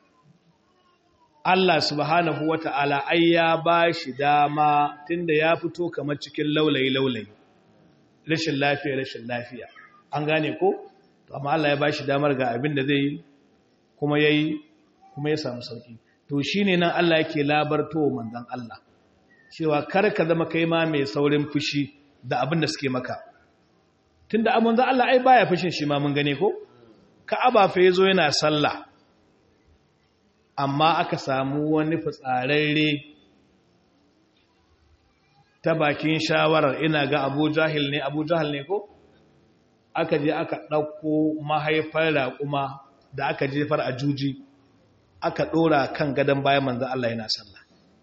Allah subhanahu wata'ala ai ya ba shi dama tunda ya fito kamar cikin laulayi laulayi rashin lafiya rashin lafiya an gane ko to amma Allah ya ba shi damar ga abin da zai yi kuma yayi kuma ya samu sauki to shine nan Allah yake labarto manzon Allah cewa kar ka zama kai ma mai saurin fushi da abin da suke maka tunda amon za Allah ai baya fushin shi ma mun gane ko Ka'aba fa yazo yana sallah amma aka samu wani fitsararre ta bakin shawarar ina ga Abu Jahil ne Abu Jahil ne ko aka je aka ɗauko mahaifar raƙuma da aka jefar a juji aka ɗora kan gadon bayan manzan Allah yana sallah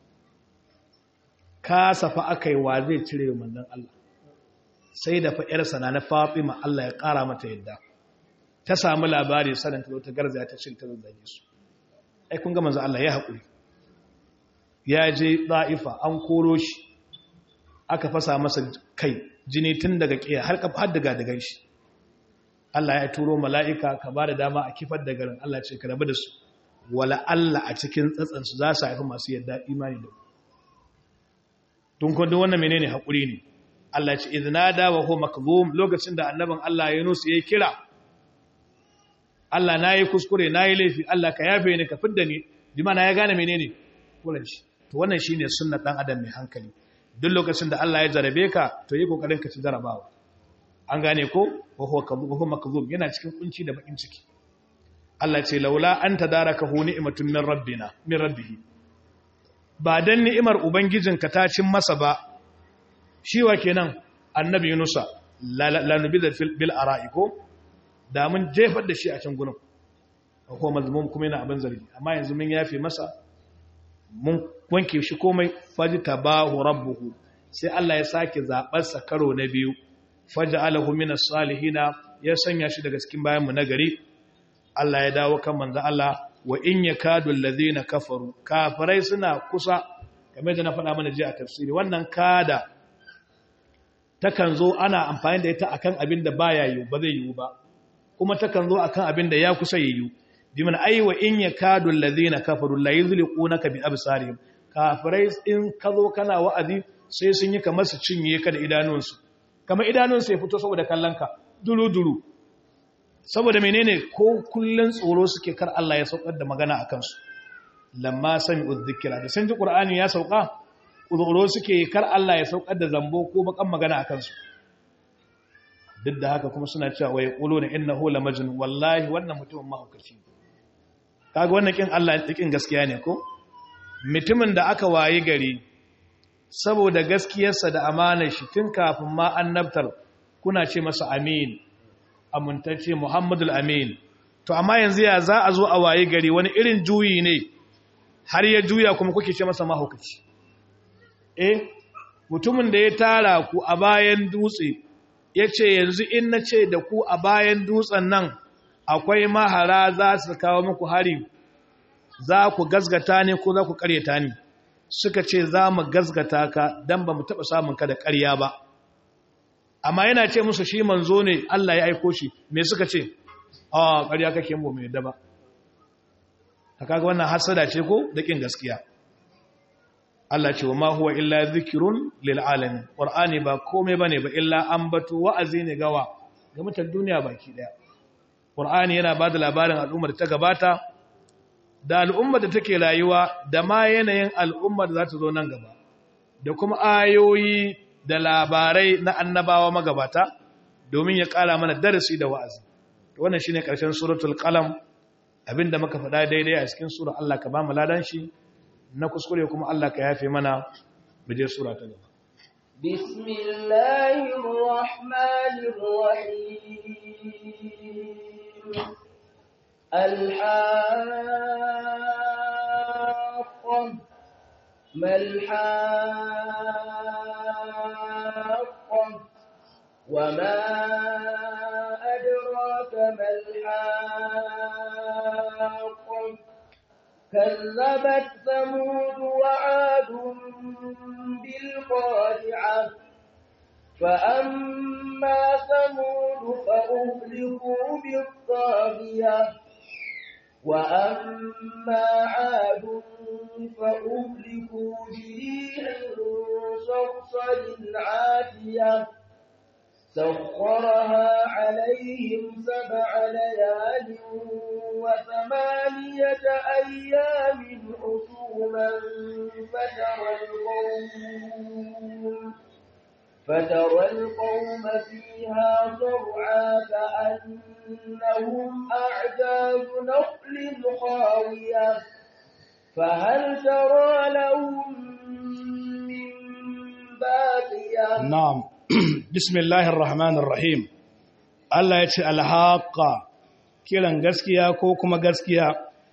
ka safa aka yi wa zai cire manzan Allah sai da fa'yarsa na na Fatima Allah ya ƙara mata yadda ta samu labari sanin ta ta garza ta cin ta zazzage su ai kun ga manzan Allah ya haƙuri ya je ɗa'ifa an koro shi aka fasa masa kai jini tun daga ƙiya har daga daga shi Allah ya turo mala'ika ka ba da dama a kifar da garin Allah ce ka rabu da su wala Allah a cikin tsatsansu za su haifi masu yadda imani da tun kwando wannan menene haƙuri ne Allah ce izina da wa ho makzum lokacin da annabin Allah ya nusu ya kira Allah na yi kuskure na yi laifi Allah ka yafe ni ka fidda ni jima na ya gane menene kulan shi to wannan shi ne sunna ɗan adam mai hankali duk lokacin da Allah ya jarabe ka to yi ƙoƙarin ka ci jarabawa an gane ko wahuwa makzum yana cikin kunci da bakin ciki Allah ce laula an tadaraka hu ni'matun min rabbina min rabbihi ba dan ni'imar ubangijinka ta cin masa ba shi wa kenan annabi yunusa la nubida bil ara'i ko da mun jefar da shi a can gurin ko mazmum kuma yana abin zargi amma yanzu mun yafe masa mun wanke shi komai fajtabahu rabbuhu sai Allah ya sake zabar sa karo na biyu faj'alahu minas salihina ya sanya shi daga cikin bayan mu nagari Allah ya dawo kan manzo Allah wa in yakadu alladhina kafaru kafirai suna kusa kamar da na faɗa mana ji a tafsiri wannan kada takan zo ana amfani da ita akan abin da baya yiwu ba zai yiwu ba kuma takan zo akan abin da ya kusa yiwu biman ai wa in yakadu alladhina kafaru la yuzliqunaka bi absarihim kafirai in ka zo kana wa'azi sai sun yi kamar su cinye ka da idanunsu kamar idanunsu ya fito saboda kallonka duru-duru saboda menene ko kullun tsoro suke kar Allah ya saukar da magana a kansu lamma sami uzzikira da sun ji ƙur'ani ya sauka tsoro suke kar Allah ya saukar da zambo ko bakan magana a kansu duk da haka kuma suna cewa wai ƙulo na inna hula majin wallahi wannan mutumin mahaukaci kaga wannan kin Allah kin gaskiya ne ko mutumin da aka wayi gari saboda gaskiyarsa da amanar shi tun kafin ma annabtar kuna ce masa amin amintacce Muhammadul Amin to amma yanzu ya za a zo a waye gari wani irin juyi ne har ya juya kuma kuke ce masa mahaukaci eh mutumin da ya tara ku a bayan dutse ya ce yanzu in na ce da ku a bayan dutsen nan akwai mahara za su kawo muku hari za ku gazgata ne ko za ku karyata ne suka ce za mu gazgata ka don ba mu taɓa samun ka da karya ba amma yana ce musu shi manzo ne Allah ya aiko shi me suka ce a karya kake mu mai daba ta kaga wannan hasada ce ko da kin gaskiya Allah ce wa ma huwa illa zikirun lil alamin qur'ani ba komai bane ba illa ambatu wa'azi ne gawa ga mutan duniya baki daya qur'ani yana bada labarin al'ummar da ta gabata da al'ummar da take rayuwa da ma yanayin al'ummar da za ta zo nan gaba da kuma ayoyi da labarai na annabawa magabata domin ya kara mana darasi da wa'azi wannan shine karshen suratul qalam abinda muka faɗa daidai a cikin sura Allah ka ba mu ladan shi na kuskure kuma Allah ka yafe mana mu je sura ta gaba bismillahir rahmanir rahim الحاقة ما الحاقة وما أدراك ما الحاقة كذبت ثمود وعاد بالقارعة فأما ثمود فأهلكوا بالطاغية وأما عاد فأهلكوا بريح صرصر عاتية سخرها عليهم سبع ليال وثمانية أيام حسوما فترى القوم فترى القوم فيها صرعا كأنهم أعجاز نخل خاوية فهل ترى لهم من باقية نعم بسم الله الرحمن الرحيم Allah ya ce alhaqa kiran gaskiya ko kuma gaskiya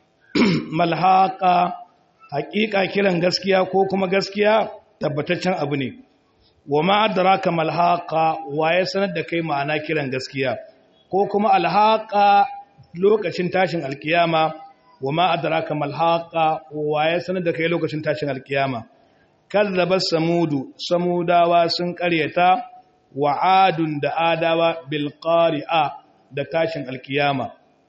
malhaqa haƙiƙa kiran gaskiya ko kuma gaskiya tabbataccen abu ne wa ma adraka malhaqa waye sanar da kai ma'ana kiran gaskiya ko kuma alhaqa lokacin tashin alkiyama wa ma adraka malhaqa waye sanar da kai lokacin tashin alkiyama kazzaba samudu samudawa sun ƙaryata wa adun da adawa bil qari'a da tashin alkiyama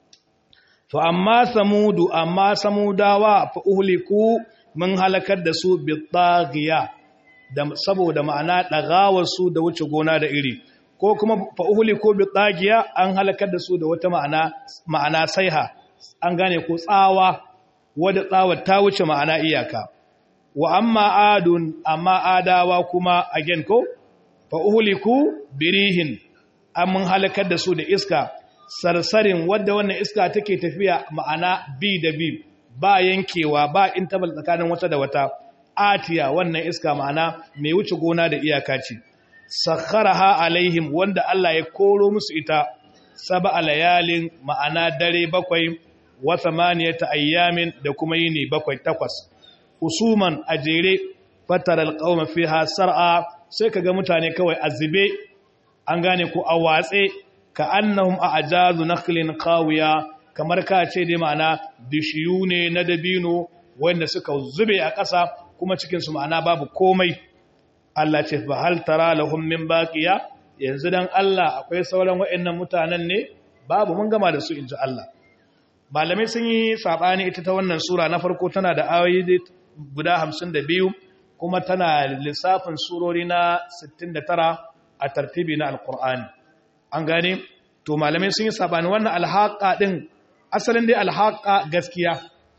fa amma samudu amma samudawa fa uhliku mun halakar da su bi taghiya da saboda ma'ana dagawar su da wuce gona da iri ko kuma fa uhliku bi taghiya an halakar da su da wata ma'ana ma'ana saiha an gane ko tsawa wadda tsawar ta wuce ma'ana iyaka wa amma adun amma adawa kuma again ko fa uhliku birihin an mun halakar da su da iska sarsarin wadda wannan iska take tafiya ma'ana bi da bi ba yankewa ba intabal tsakanin wata da wata atiya wannan iska ma'ana mai wuce gona da iyaka ce sakharaha alaihim wanda Allah ya koro musu ita sab'a layalin ma'ana dare bakwai wa thamaniyata ayyamin da kuma yini bakwai takwas usuman ajere fataral qauma fiha sar'a sai kaga mutane kawai azube an gane ko a watse ka annahum a ajazu nakhlin qawiya kamar ka ce dai ma'ana bishiyu ne na dabino wanda suka zube a ƙasa kuma cikin su ma'ana babu komai Allah ce fa hal tara lahum min baqiya yanzu dan Allah akwai sauran waɗannan mutanen ne babu mun gama da su inji Allah malamai sun yi sabani ita ta wannan sura na farko tana da ayoyi guda 52 kuma tana lissafin surori na 69 a tartibi na alkur'ani an gane to malamai sun yi sabani wannan alhaƙa ɗin asalin dai alhaƙa gaskiya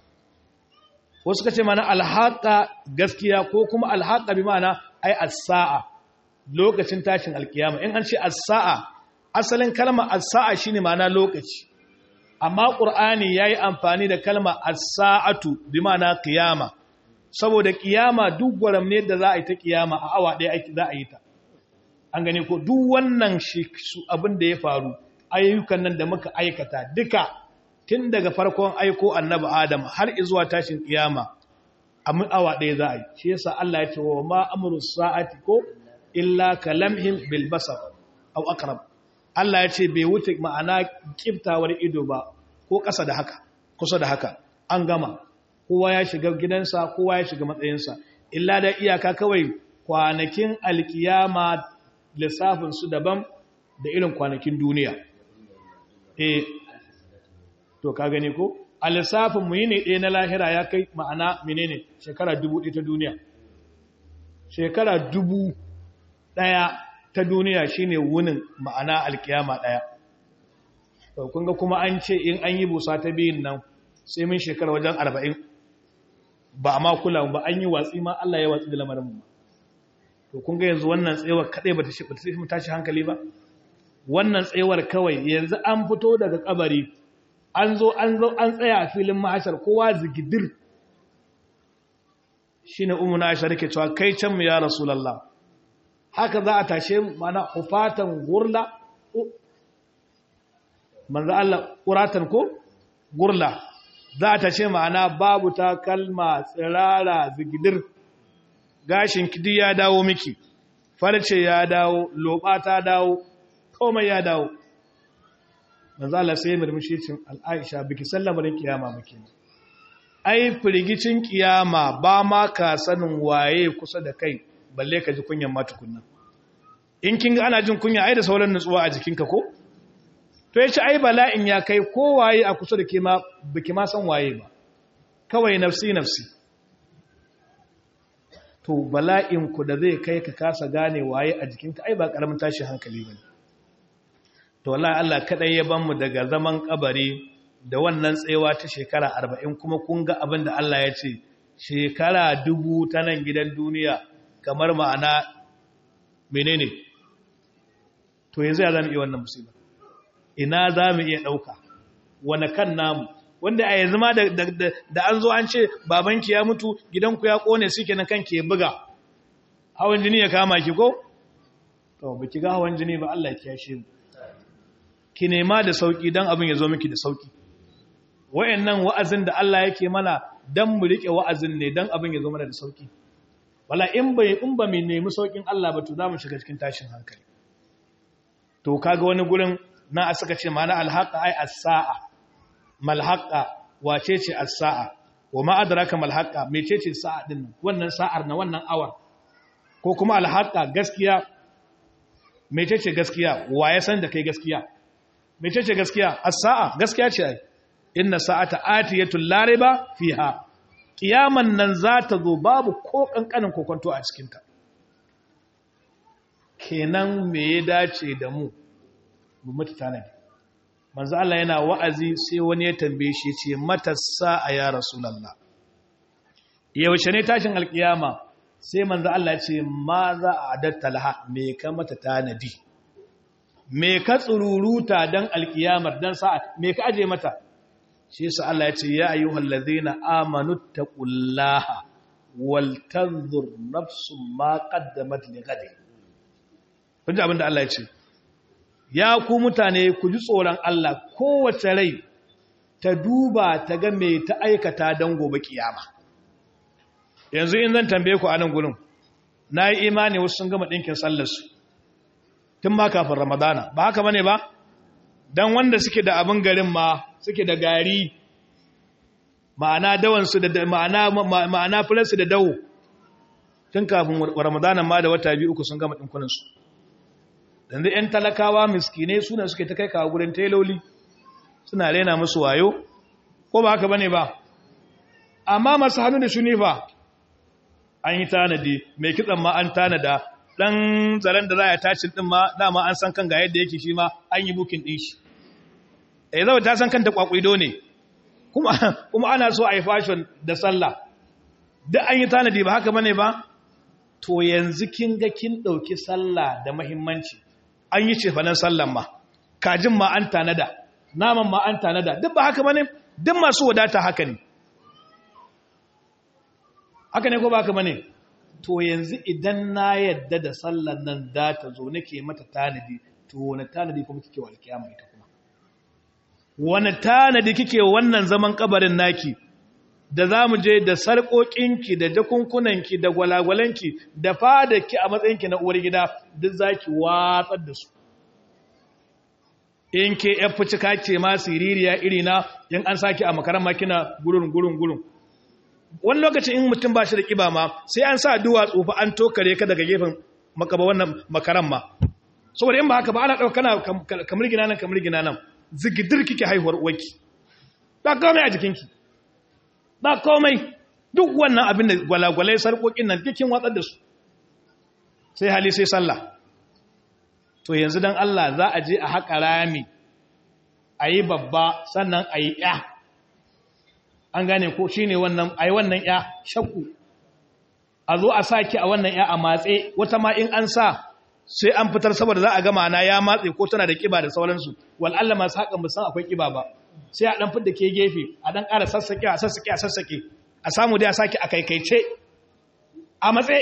wasu ka ce mana alhaƙa gaskiya ko kuma alhaƙa bi mana ai as-sa'a lokacin tashin alkiyama in an ce as-sa'a asalin kalma as-sa'a shine mana lokaci amma qur'ani yayi amfani da kalma as-sa'atu bi mana qiyama saboda kiyama duk gwaram ne da za a yi ta kiyama a awa ɗaya aiki za a yi ta an gane ko duk wannan shi abin da ya faru ayyukan nan da muka aikata duka tun daga farkon aiko annabi adam har zuwa tashin kiyama a awa ɗaya za a yi shi yasa Allah ya ce wa ma amru sa'ati ko illa kalamhim bil basar aw aqrab Allah ya ce bai wuce ma'ana kiftawar ido ba ko ƙasa da haka kusa da haka an gama kowa ya shiga gidansa kowa ya shiga matsayinsa illa da iyaka kawai kwanakin alkiyama lissafin su daban da irin kwanakin duniya eh to ka gani ko a lissafin mu yi ne ɗaya na lahira ya kai ma'ana menene shekara dubu ɗaya ta duniya shekara dubu ɗaya ta duniya shine wunin ma'ana alkiyama ɗaya kun ga kuma an ce in an yi busa ta biyun nan sai mun shekara wajen arba'in ba a makula ba an yi watsi ma Allah ya watsi da lamarin mu to kun ga yanzu wannan tsayawar kaɗai ba ta tashi hankali ba wannan tsayawar kawai yanzu an fito daga kabari an zo an zo an tsaya a filin mahashar kowa zigidir shine ummu na aisha rike cewa kai can mu ya rasulullah haka za a tashe mana hufatan gurla manzo Allah quratan ko gurla za a tashe ma'ana babu ta kalma tsirara zigidir gashin kidi ya dawo miki farce ya dawo loba ta dawo komai ya dawo manzo Allah sai murmushi cin al'aisha biki sallamarin kiyama muke ai firgicin kiyama ba ma ka sanin waye kusa da kai balle ka ji kunyan ma tukunna in kin ga ana jin kunya ai da sauran nutsuwa a jikinka ko to yace ai bala'in ya kai ko waye a kusa da ke ma biki ma san waye ba kawai nafsi nafsi to bala'in ku da zai kai ka kasa gane waye a jikinka ai ba karamin tashin hankali bane to wallahi Allah kadai ya ban mu daga zaman kabari da wannan tsayawa ta shekara 40 kuma kun ga abin da Allah ya ce shekara dubu ta nan gidan duniya kamar ma'ana menene to yanzu ya zamu iya wannan musiba ina zamu iya dauka wani kan namu wanda a yanzu ma da an zo an ce babanki ya mutu gidanku ya kone suke na kanki ya buga hawan jini ya kama ki ko to baki ga hawan jini ba Allah ya kiyashe mu ki nema da sauki dan abin ya zo miki da sauki wayannan wa'azin da Allah yake mana dan mu rike wa'azin ne dan abin ya zo mana da sauki wala in bai in ba mu nemi saukin Allah ba to za mu shiga cikin tashin hankali to kaga wani gurin na suka ce mana alhaqa ai as-sa'a malhaqa wace ce as-sa'a wa ma adraka malhaqa mecece sa'a din wannan sa'ar na wannan awar ko kuma alhaqa gaskiya mecece gaskiya wa ya san da kai gaskiya mecece gaskiya as-sa'a gaskiya ce ai inna sa'ata atiyatul la riba fiha kiyaman nan za ta zo babu ko kankanin kokonto a cikin ta kenan me ya dace da mu mu mutu tanadi manzo Allah yana wa'azi sai wani ya tambaye shi ce mata sa'a ya rasulullah yaushe ne tashin alkiyama sai manzo Allah ya ce ma za a adatta laha me ka mata tanadi me ka tsururuta dan alkiyamar dan sa'a me ka aje mata shi yasa Allah ya ce ya ayyuhal ladhina amanu taqullaha wal tanzur nafsum ma qaddamat li ghadin kun abinda Allah ya ce ya ku mutane ku ji tsoron Allah kowace rai ta duba ta ga me ta aikata dan gobe kiyama yanzu in zan tambaye ku a nan gurin nayi imani wasu sun gama dinkin sallar su tun ma kafin ramadana ba haka bane ba dan wanda suke da abin garin ma suke da gari ma'ana dawansu da ma'ana ma'ana fulansu da dawo tun kafin ramadana ma da wata biyu uku sun gama dinkunan su yanzu yan talakawa miskinai suna suke ta kai kawo gurin teloli suna rena musu wayo ko ba haka bane ba amma masu hannu da shuni fa an yi tanadi mai kitsan ma an tanada dan zaren da za a tacin din ma dama an san kan ga yadda yake shi ma an yi bukin din shi eh zai ta san kanta kwakwido ne kuma kuma ana so a yi fashion da sallah duk an yi tanadi ba haka bane ba to yanzu kin ga kin dauki sallah da muhimmanci an yi cefanen sallan ma kajin ma an tanada naman ma an tanada duk ba haka bane duk masu wadata haka ne haka ne ko ba haka bane to yanzu idan na yadda da sallan nan da ta zo nake mata tanadi to wani tanadi kuma kike wa alkiyama ita kuma wani tanadi kike wannan zaman kabarin naki da za mu je da sarƙoƙinki da jakunkunanki da gwalagwalanki da fadarki a matsayinki na uwar gida duk za ki watsar da su in ke ‘yan fucika ce ma siririya irina in an sake a makaran makina gurin gurin gurin wani lokacin in mutum ba shi da ƙiba ma sai an sa duwatsu fa an tokare ka daga gefen makaba wannan makaran ma saboda in ba haka ba ana ɗauka kana kamar gina nan kamar gina nan zigidir kike haihuwar uwarki ba komai a jikinki ba komai duk wannan abin da gwalagwalai sarƙoƙin nan kikin watsar da su sai hali sai sallah to yanzu don Allah za a je a haƙa rami a yi babba sannan a yi ya an gane ko shi ne wannan a yi wannan ya shakku a zo a sa ki a wannan ya a matse wata ma in an sa sai an fitar saboda za a gama na ya matse ko tana da kiba da sauransu wal'alla masu haƙan musan akwai kiba ba sai a ɗan fidda ke gefe a ɗan ƙara sassaƙe a sassaƙe a sassaƙe a samu dai a sake a kaikaice a matse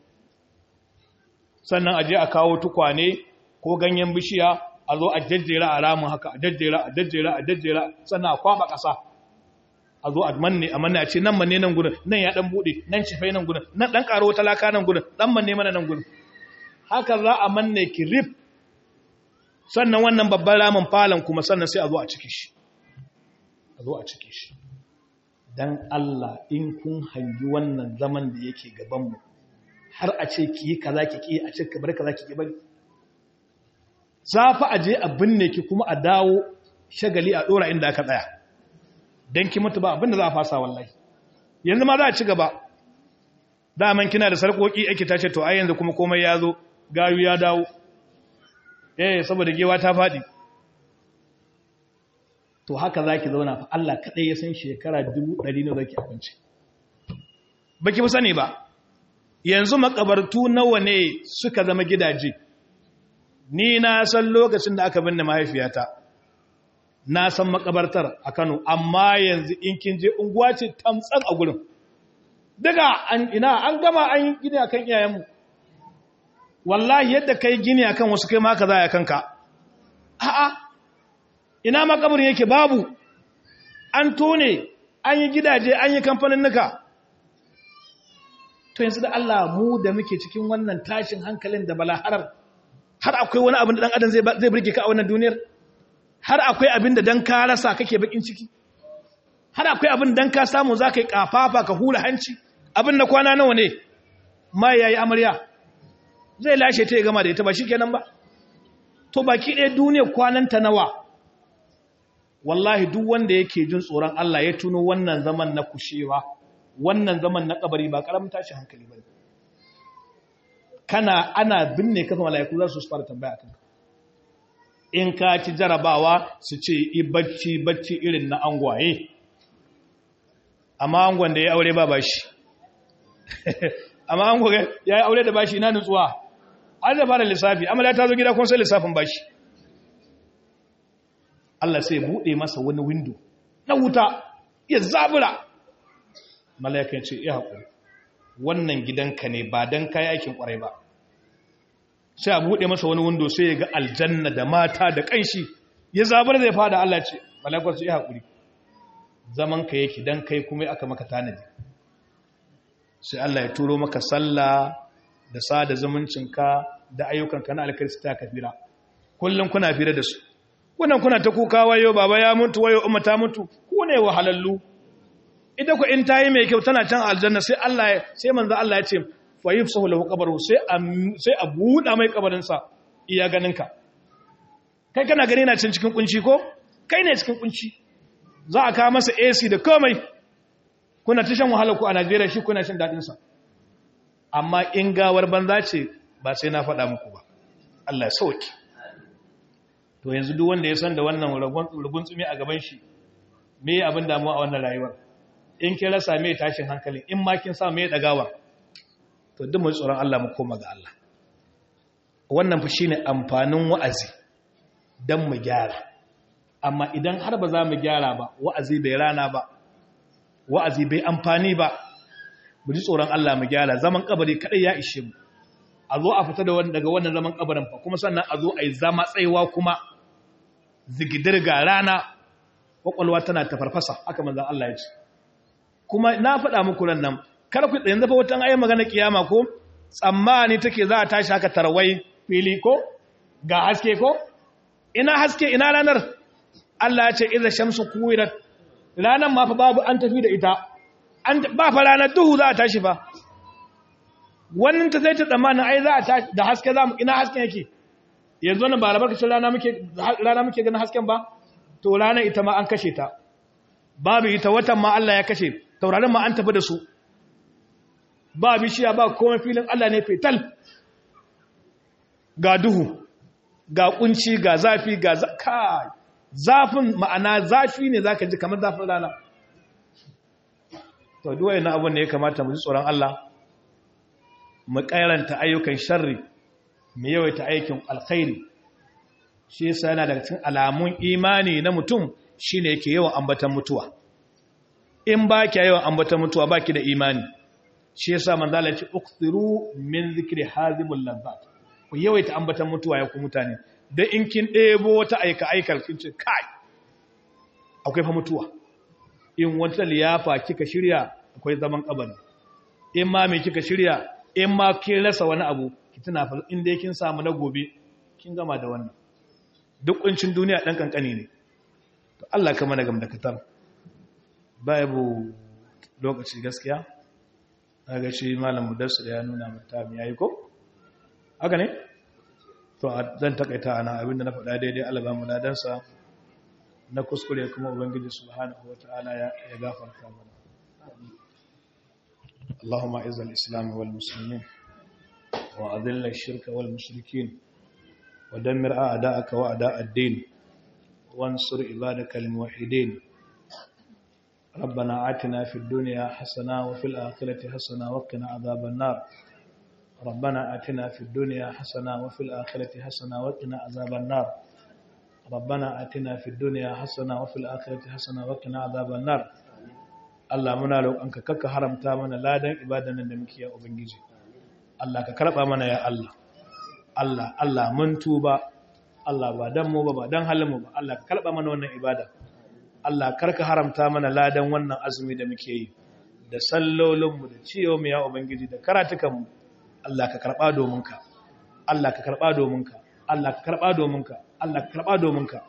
sannan a je a kawo tukwane ko ganyen bishiya a zo a jajjera a ramin haka a jajjera a jajjera a jajjera sannan a kwaba ƙasa a zo a manne a manne a ce nan manne nan gudun nan ya ɗan buɗe nan cifai nan gudun nan ɗan ƙaro talaka nan gudun ɗan manne mana nan gudun haka za a manne ki rif sannan wannan babban ramin falon kuma sannan sai a zo a ciki shi a zo a ciki shi don Allah in kun hangi wannan zaman da yake gabanmu har a ce ki yi kaza ki ki a ce ka bari kaza ki ki bari za fa a je a binne ki kuma a dawo shagali a dora inda aka tsaya don ki mutu ba abinda za a fasa wallahi yanzu ma za a ci gaba daman kina da sarkoki ake tace to ai yanzu kuma komai ya zo gayu ya dawo eh saboda gewa ta faɗi to haka za ki zauna fa Allah kaɗai ya san shekara dubu ɗari na zaki abinci ba ki fi sani ba yanzu makabartu nawa ne suka zama gidaje ni na san lokacin da aka binne mahaifiyata na san makabartar a Kano amma yanzu in kin je unguwa ce tamtsan a gurin daga an ina an gama an yi gini akan iyayenmu wallahi yadda kai gini akan wasu kai ma ka za ya kanka a'a ina makabarin yake babu an tone an yi gidaje an yi kamfanin nuka to yanzu da Allah mu da muke cikin wannan tashin hankalin da balaharar har akwai wani abin da dan adam zai zai burge ka a wannan duniyar har akwai abin da dan ka rasa kake bakin ciki har akwai abin dan ka samu zaka yi kafafa ka hula hanci abin na kwana nawa ne mai yayi amarya zai lashe ta ya gama da ita ba shikenan ba to baki ɗaya duniyar kwananta nawa wallahi duk wanda yake jin tsoron Allah ya tuno wannan zaman na kushewa wannan zaman na kabari ba karamin tashi hankali bane kana ana binne kafa malaiku za su fara tambaya kanka in ka ci jarabawa su ce i bacci bacci irin na angwaye amma angon da ya aure ba bashi amma angon ya yi aure da bashi ina nutsuwa an da fara lissafi amma ta zo gida kun sai lissafin bashi Allah sai buɗe masa wani windo na wuta ya zabura mala'ikan ce ya haƙuri wannan gidanka ne ba don kayi aikin ƙwarai ba sai a buɗe masa wani windo sai ya ga aljanna da mata da ƙanshi ya zabura zai fada Allah ce mala'ikan ce ya haƙuri zaman ka yake don kai kuma aka maka tanadi sai Allah ya turo maka sallah da sada zumuncinka da ayyukanka na alkarista ta kafira kullum kuna fira da su kunan kuna ta kuka wayo baba ya mutu wayo umma ta mutu ku ne wahalallu ita ku in tayi mai kyau tana can aljanna sai Allah ya sai manzo Allah ya ce fa yufsahu lahu qabru sai a sai a buda mai kabarin sa iya ganin ka kai kana gani na cin cikin kunci ko kai ne cikin kunci za a kawo masa AC da komai kuna ta shan wahala ku a Najeriya shi kuna shan dadin sa amma in gawar banza ce ba sai na faɗa muku ba Allah ya sauke to yanzu duk wanda ya san da wannan rugun tsumi a gaban shi me abin damuwa a wannan rayuwar in kin rasa me tashin hankali in ma kin sa me dagawa to duk mu tsoron Allah mu koma ga Allah wannan fa shine amfanin wa'azi dan mu gyara amma idan har ba za mu gyara ba wa'azi bai rana ba wa'azi bai amfani ba mu ji tsoron Allah mu gyara zaman kabari kadai ya ishe mu a zo a fita daga wannan zaman kabarin fa kuma sannan a zo a yi zama tsaiwa kuma zigidar ga rana kwakwalwa tana ta farfasa haka manzan Allah ya ce kuma na faɗa muku nan nan kar ku yanzu fa wata ayi magana kiyama ko tsammani take za a tashi haka tarwai fili ko ga haske ko ina haske ina ranar Allah ya ce idza shamsu kuwirat ranar ma fa babu an tafi da ita an ba fa ranar duhu za a tashi fa wannan ta sai ta tsammanin ai za a tashi da haske za mu ina hasken yake yanzu nan ba albarkacin rana muke rana muke ganin hasken ba to ranar ita ma an kashe ta babu ita watan ma Allah ya kashe taurarin ma an tafi da su ba bishiya ba komai filin Allah ne fetal ga duhu ga kunci ga zafi ga kai zafin ma'ana zafi ne zaka ji kamar zafin rana to duwaye na abun ne ya kamata mu ji tsoron Allah mu kairanta ayyukan sharri mu yawaita aikin alkhairi shi yasa yana daga cikin alamun imani na mutum shine yake yawan ambatan mutuwa in ba ki yawan ambatan mutuwa baki da imani shi yasa manzo Allah ya ce ukthiru min zikri hazimul lazzat ku yawaita ambatan mutuwa ya ku mutane dan in kin debo wata aika aikal kin ce kai akwai fa mutuwa in wata liyafa kika shirya akwai zaman kabari in ma me kika shirya in ma kin rasa wani abu ki tuna fa in dai kin samu na gobe kin gama da wannan duk kuncin duniya dan kankani ne to Allah ka mana gamdakatar babu lokaci gaskiya ga shi malam mudassir ya nuna mata mi yayi ko haka ne to zan takaita ana abinda na faɗa daidai Allah ba mu ladansa na kuskure kuma ubangiji subhanahu wataala ya gafarta mana اللهم اعز الاسلام والمسلمين واذل الشرك والمشركين ودمر اعداءك واعداء الدين وانصر عبادك الموحدين ربنا آتنا في الدنيا حسنة وفي الآخرة حسنة وقنا عذاب النار ربنا آتنا في الدنيا حسنة وفي الآخرة حسنة وقنا عذاب النار ربنا آتنا في الدنيا حسنة وفي الآخرة حسنة وقنا عذاب النار Allah muna roƙonka kakka haramta mana ladan ibadan nan da muke ya ubangiji Allah ka karba mana ya Allah Allah Allah mun tuba Allah ba dan mu ba ba dan halin mu ba Allah ka karba mana wannan ibada Allah karka haramta mana ladan wannan azumi da muke yi da sallolinmu da ciyo mu ya ubangiji da karatukanmu Allah ka karba domin ka Allah ka karba domin ka Allah ka karba domin ka Allah ka karba domin ka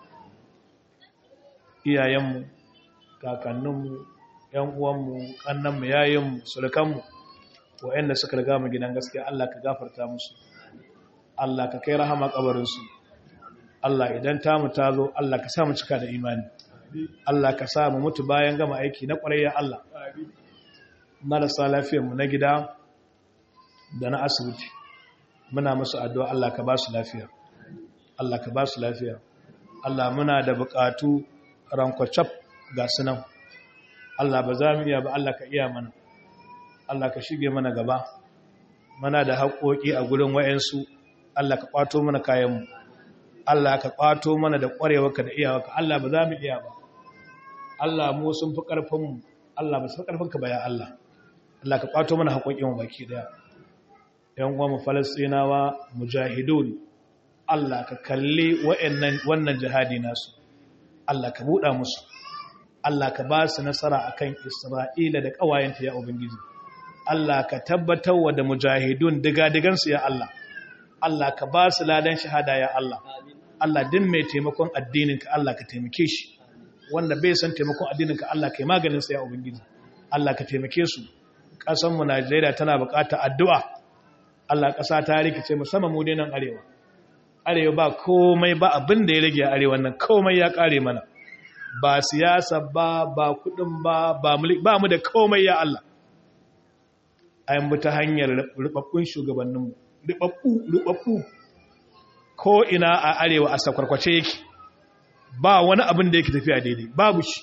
iyayenmu kakanninmu ƴan uwanmu kannanmu yayinmu surukanmu waɗanda suka riga mu gidan gaskiya Allah ka gafarta musu Allah ka kai rahama kabarin su Allah idan tamu ta zo Allah ka sa mu cika da imani Allah ka sa mu mutu bayan gama aiki na ƙwararriya Allah marasa lafiyarmu na gida da na asibiti muna musu addu'a Allah ka ba su lafiya Allah ka ba su lafiya Allah muna da buƙatu rankwacaf ga sunan Allah ba za mu iya ba Allah ka iya mana Allah ka shige mana gaba muna da haƙoƙi a gurin wayansu Allah ka ƙwato mana kayanmu Allah ka ƙwato mana da ƙwarewarka da iyawarka Allah ba za mu iya ba Allah mu sun fi ƙarfinmu Allah ba su fi ƙarfinka ba ya Allah Allah ka ƙwato mana haƙoƙinmu baki ɗaya ‘yan uwa mu falastinawa mujahidun Allah ka kalli wannan jihadi nasu Allah ka buɗa musu Allah ka ba su nasara akan Isra'ila da ƙawayenta ya Ubangiji Allah ka tabbatar wa da mujahidun diga-digansu ya Allah Allah ka ba su ladan shahada ya Allah Allah din mai taimakon addininka Allah ka taimake shi wanda bai san taimakon addininka Allah ka yi maganinsa ya Ubangiji Allah ka taimake su ƙasanmu Najeriya tana buƙatar addu'a Allah ƙasa ta rikice musamman mu dai nan arewa arewa ba komai ba abin da ya rage a arewa nan komai ya ƙare mana ba siyasa ba ba kuɗin ba ba mu da komai ya Allah ayin bi ta hanyar rubabbun shugabanninmu rubabbu ko ina a arewa a sakwarkwace yake ba wani abin da yake tafiya daidai babu shi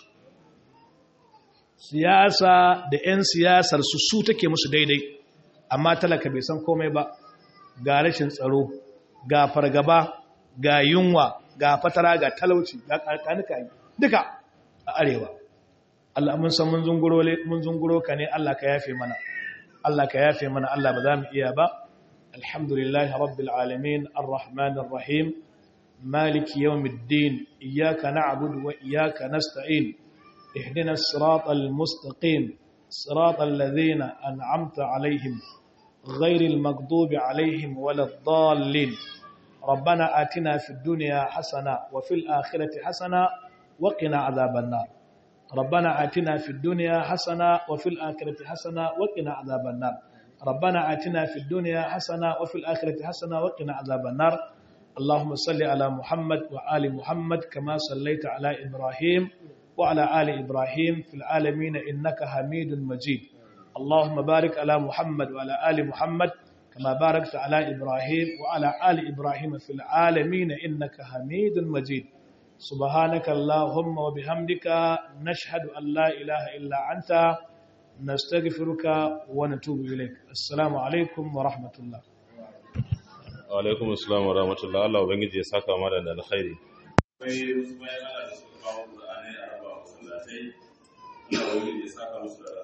siyasa da 'yan siyasar su su take musu daidai amma talaka bai san komai ba ga rashin tsaro ga fargaba ga yunwa ga fatara ga talauci ga karkanuka duka a arewa Allah mun san mun zunguro ka ne Allah ka yafe mana Allah ka yafe mana Allah ba za mu iya ba alhamdulillahi rabbil alamin arrahmanir rahim مالك يوم الدين إياك نعبد وإياك نستعين اهدنا الصراط المستقيم صراط الذين أنعمت عليهم غير المغضوب عليهم ولا الضالين ربنا آتنا في الدنيا حسنة وفي الآخرة حسنة وقنا عذاب النار ربنا آتنا في الدنيا حسنة وفي الآخرة حسنة وقنا عذاب النار ربنا آتنا في الدنيا حسنة وفي الآخرة حسنة وقنا عذاب النار اللهم صل على محمد وآل محمد كما صليت على إبراهيم وعلى آل إبراهيم في العالمين إنك حميد مجيد اللهم بارك على محمد وعلى آل محمد كما باركت على إبراهيم وعلى آل إبراهيم في العالمين إنك حميد مجيد سبحانك اللهم وبحمدك نشهد أن لا إله إلا أنت نستغفرك ونتوب إليك السلام عليكم ورحمة الله alaikum assalam wa rahmatullah Allah ubangiji ya saka mana da alkhairi akwai wasu bayan Allah da suka kawo Qur'anai a raba masallatai Allah ubangiji ya saka musu da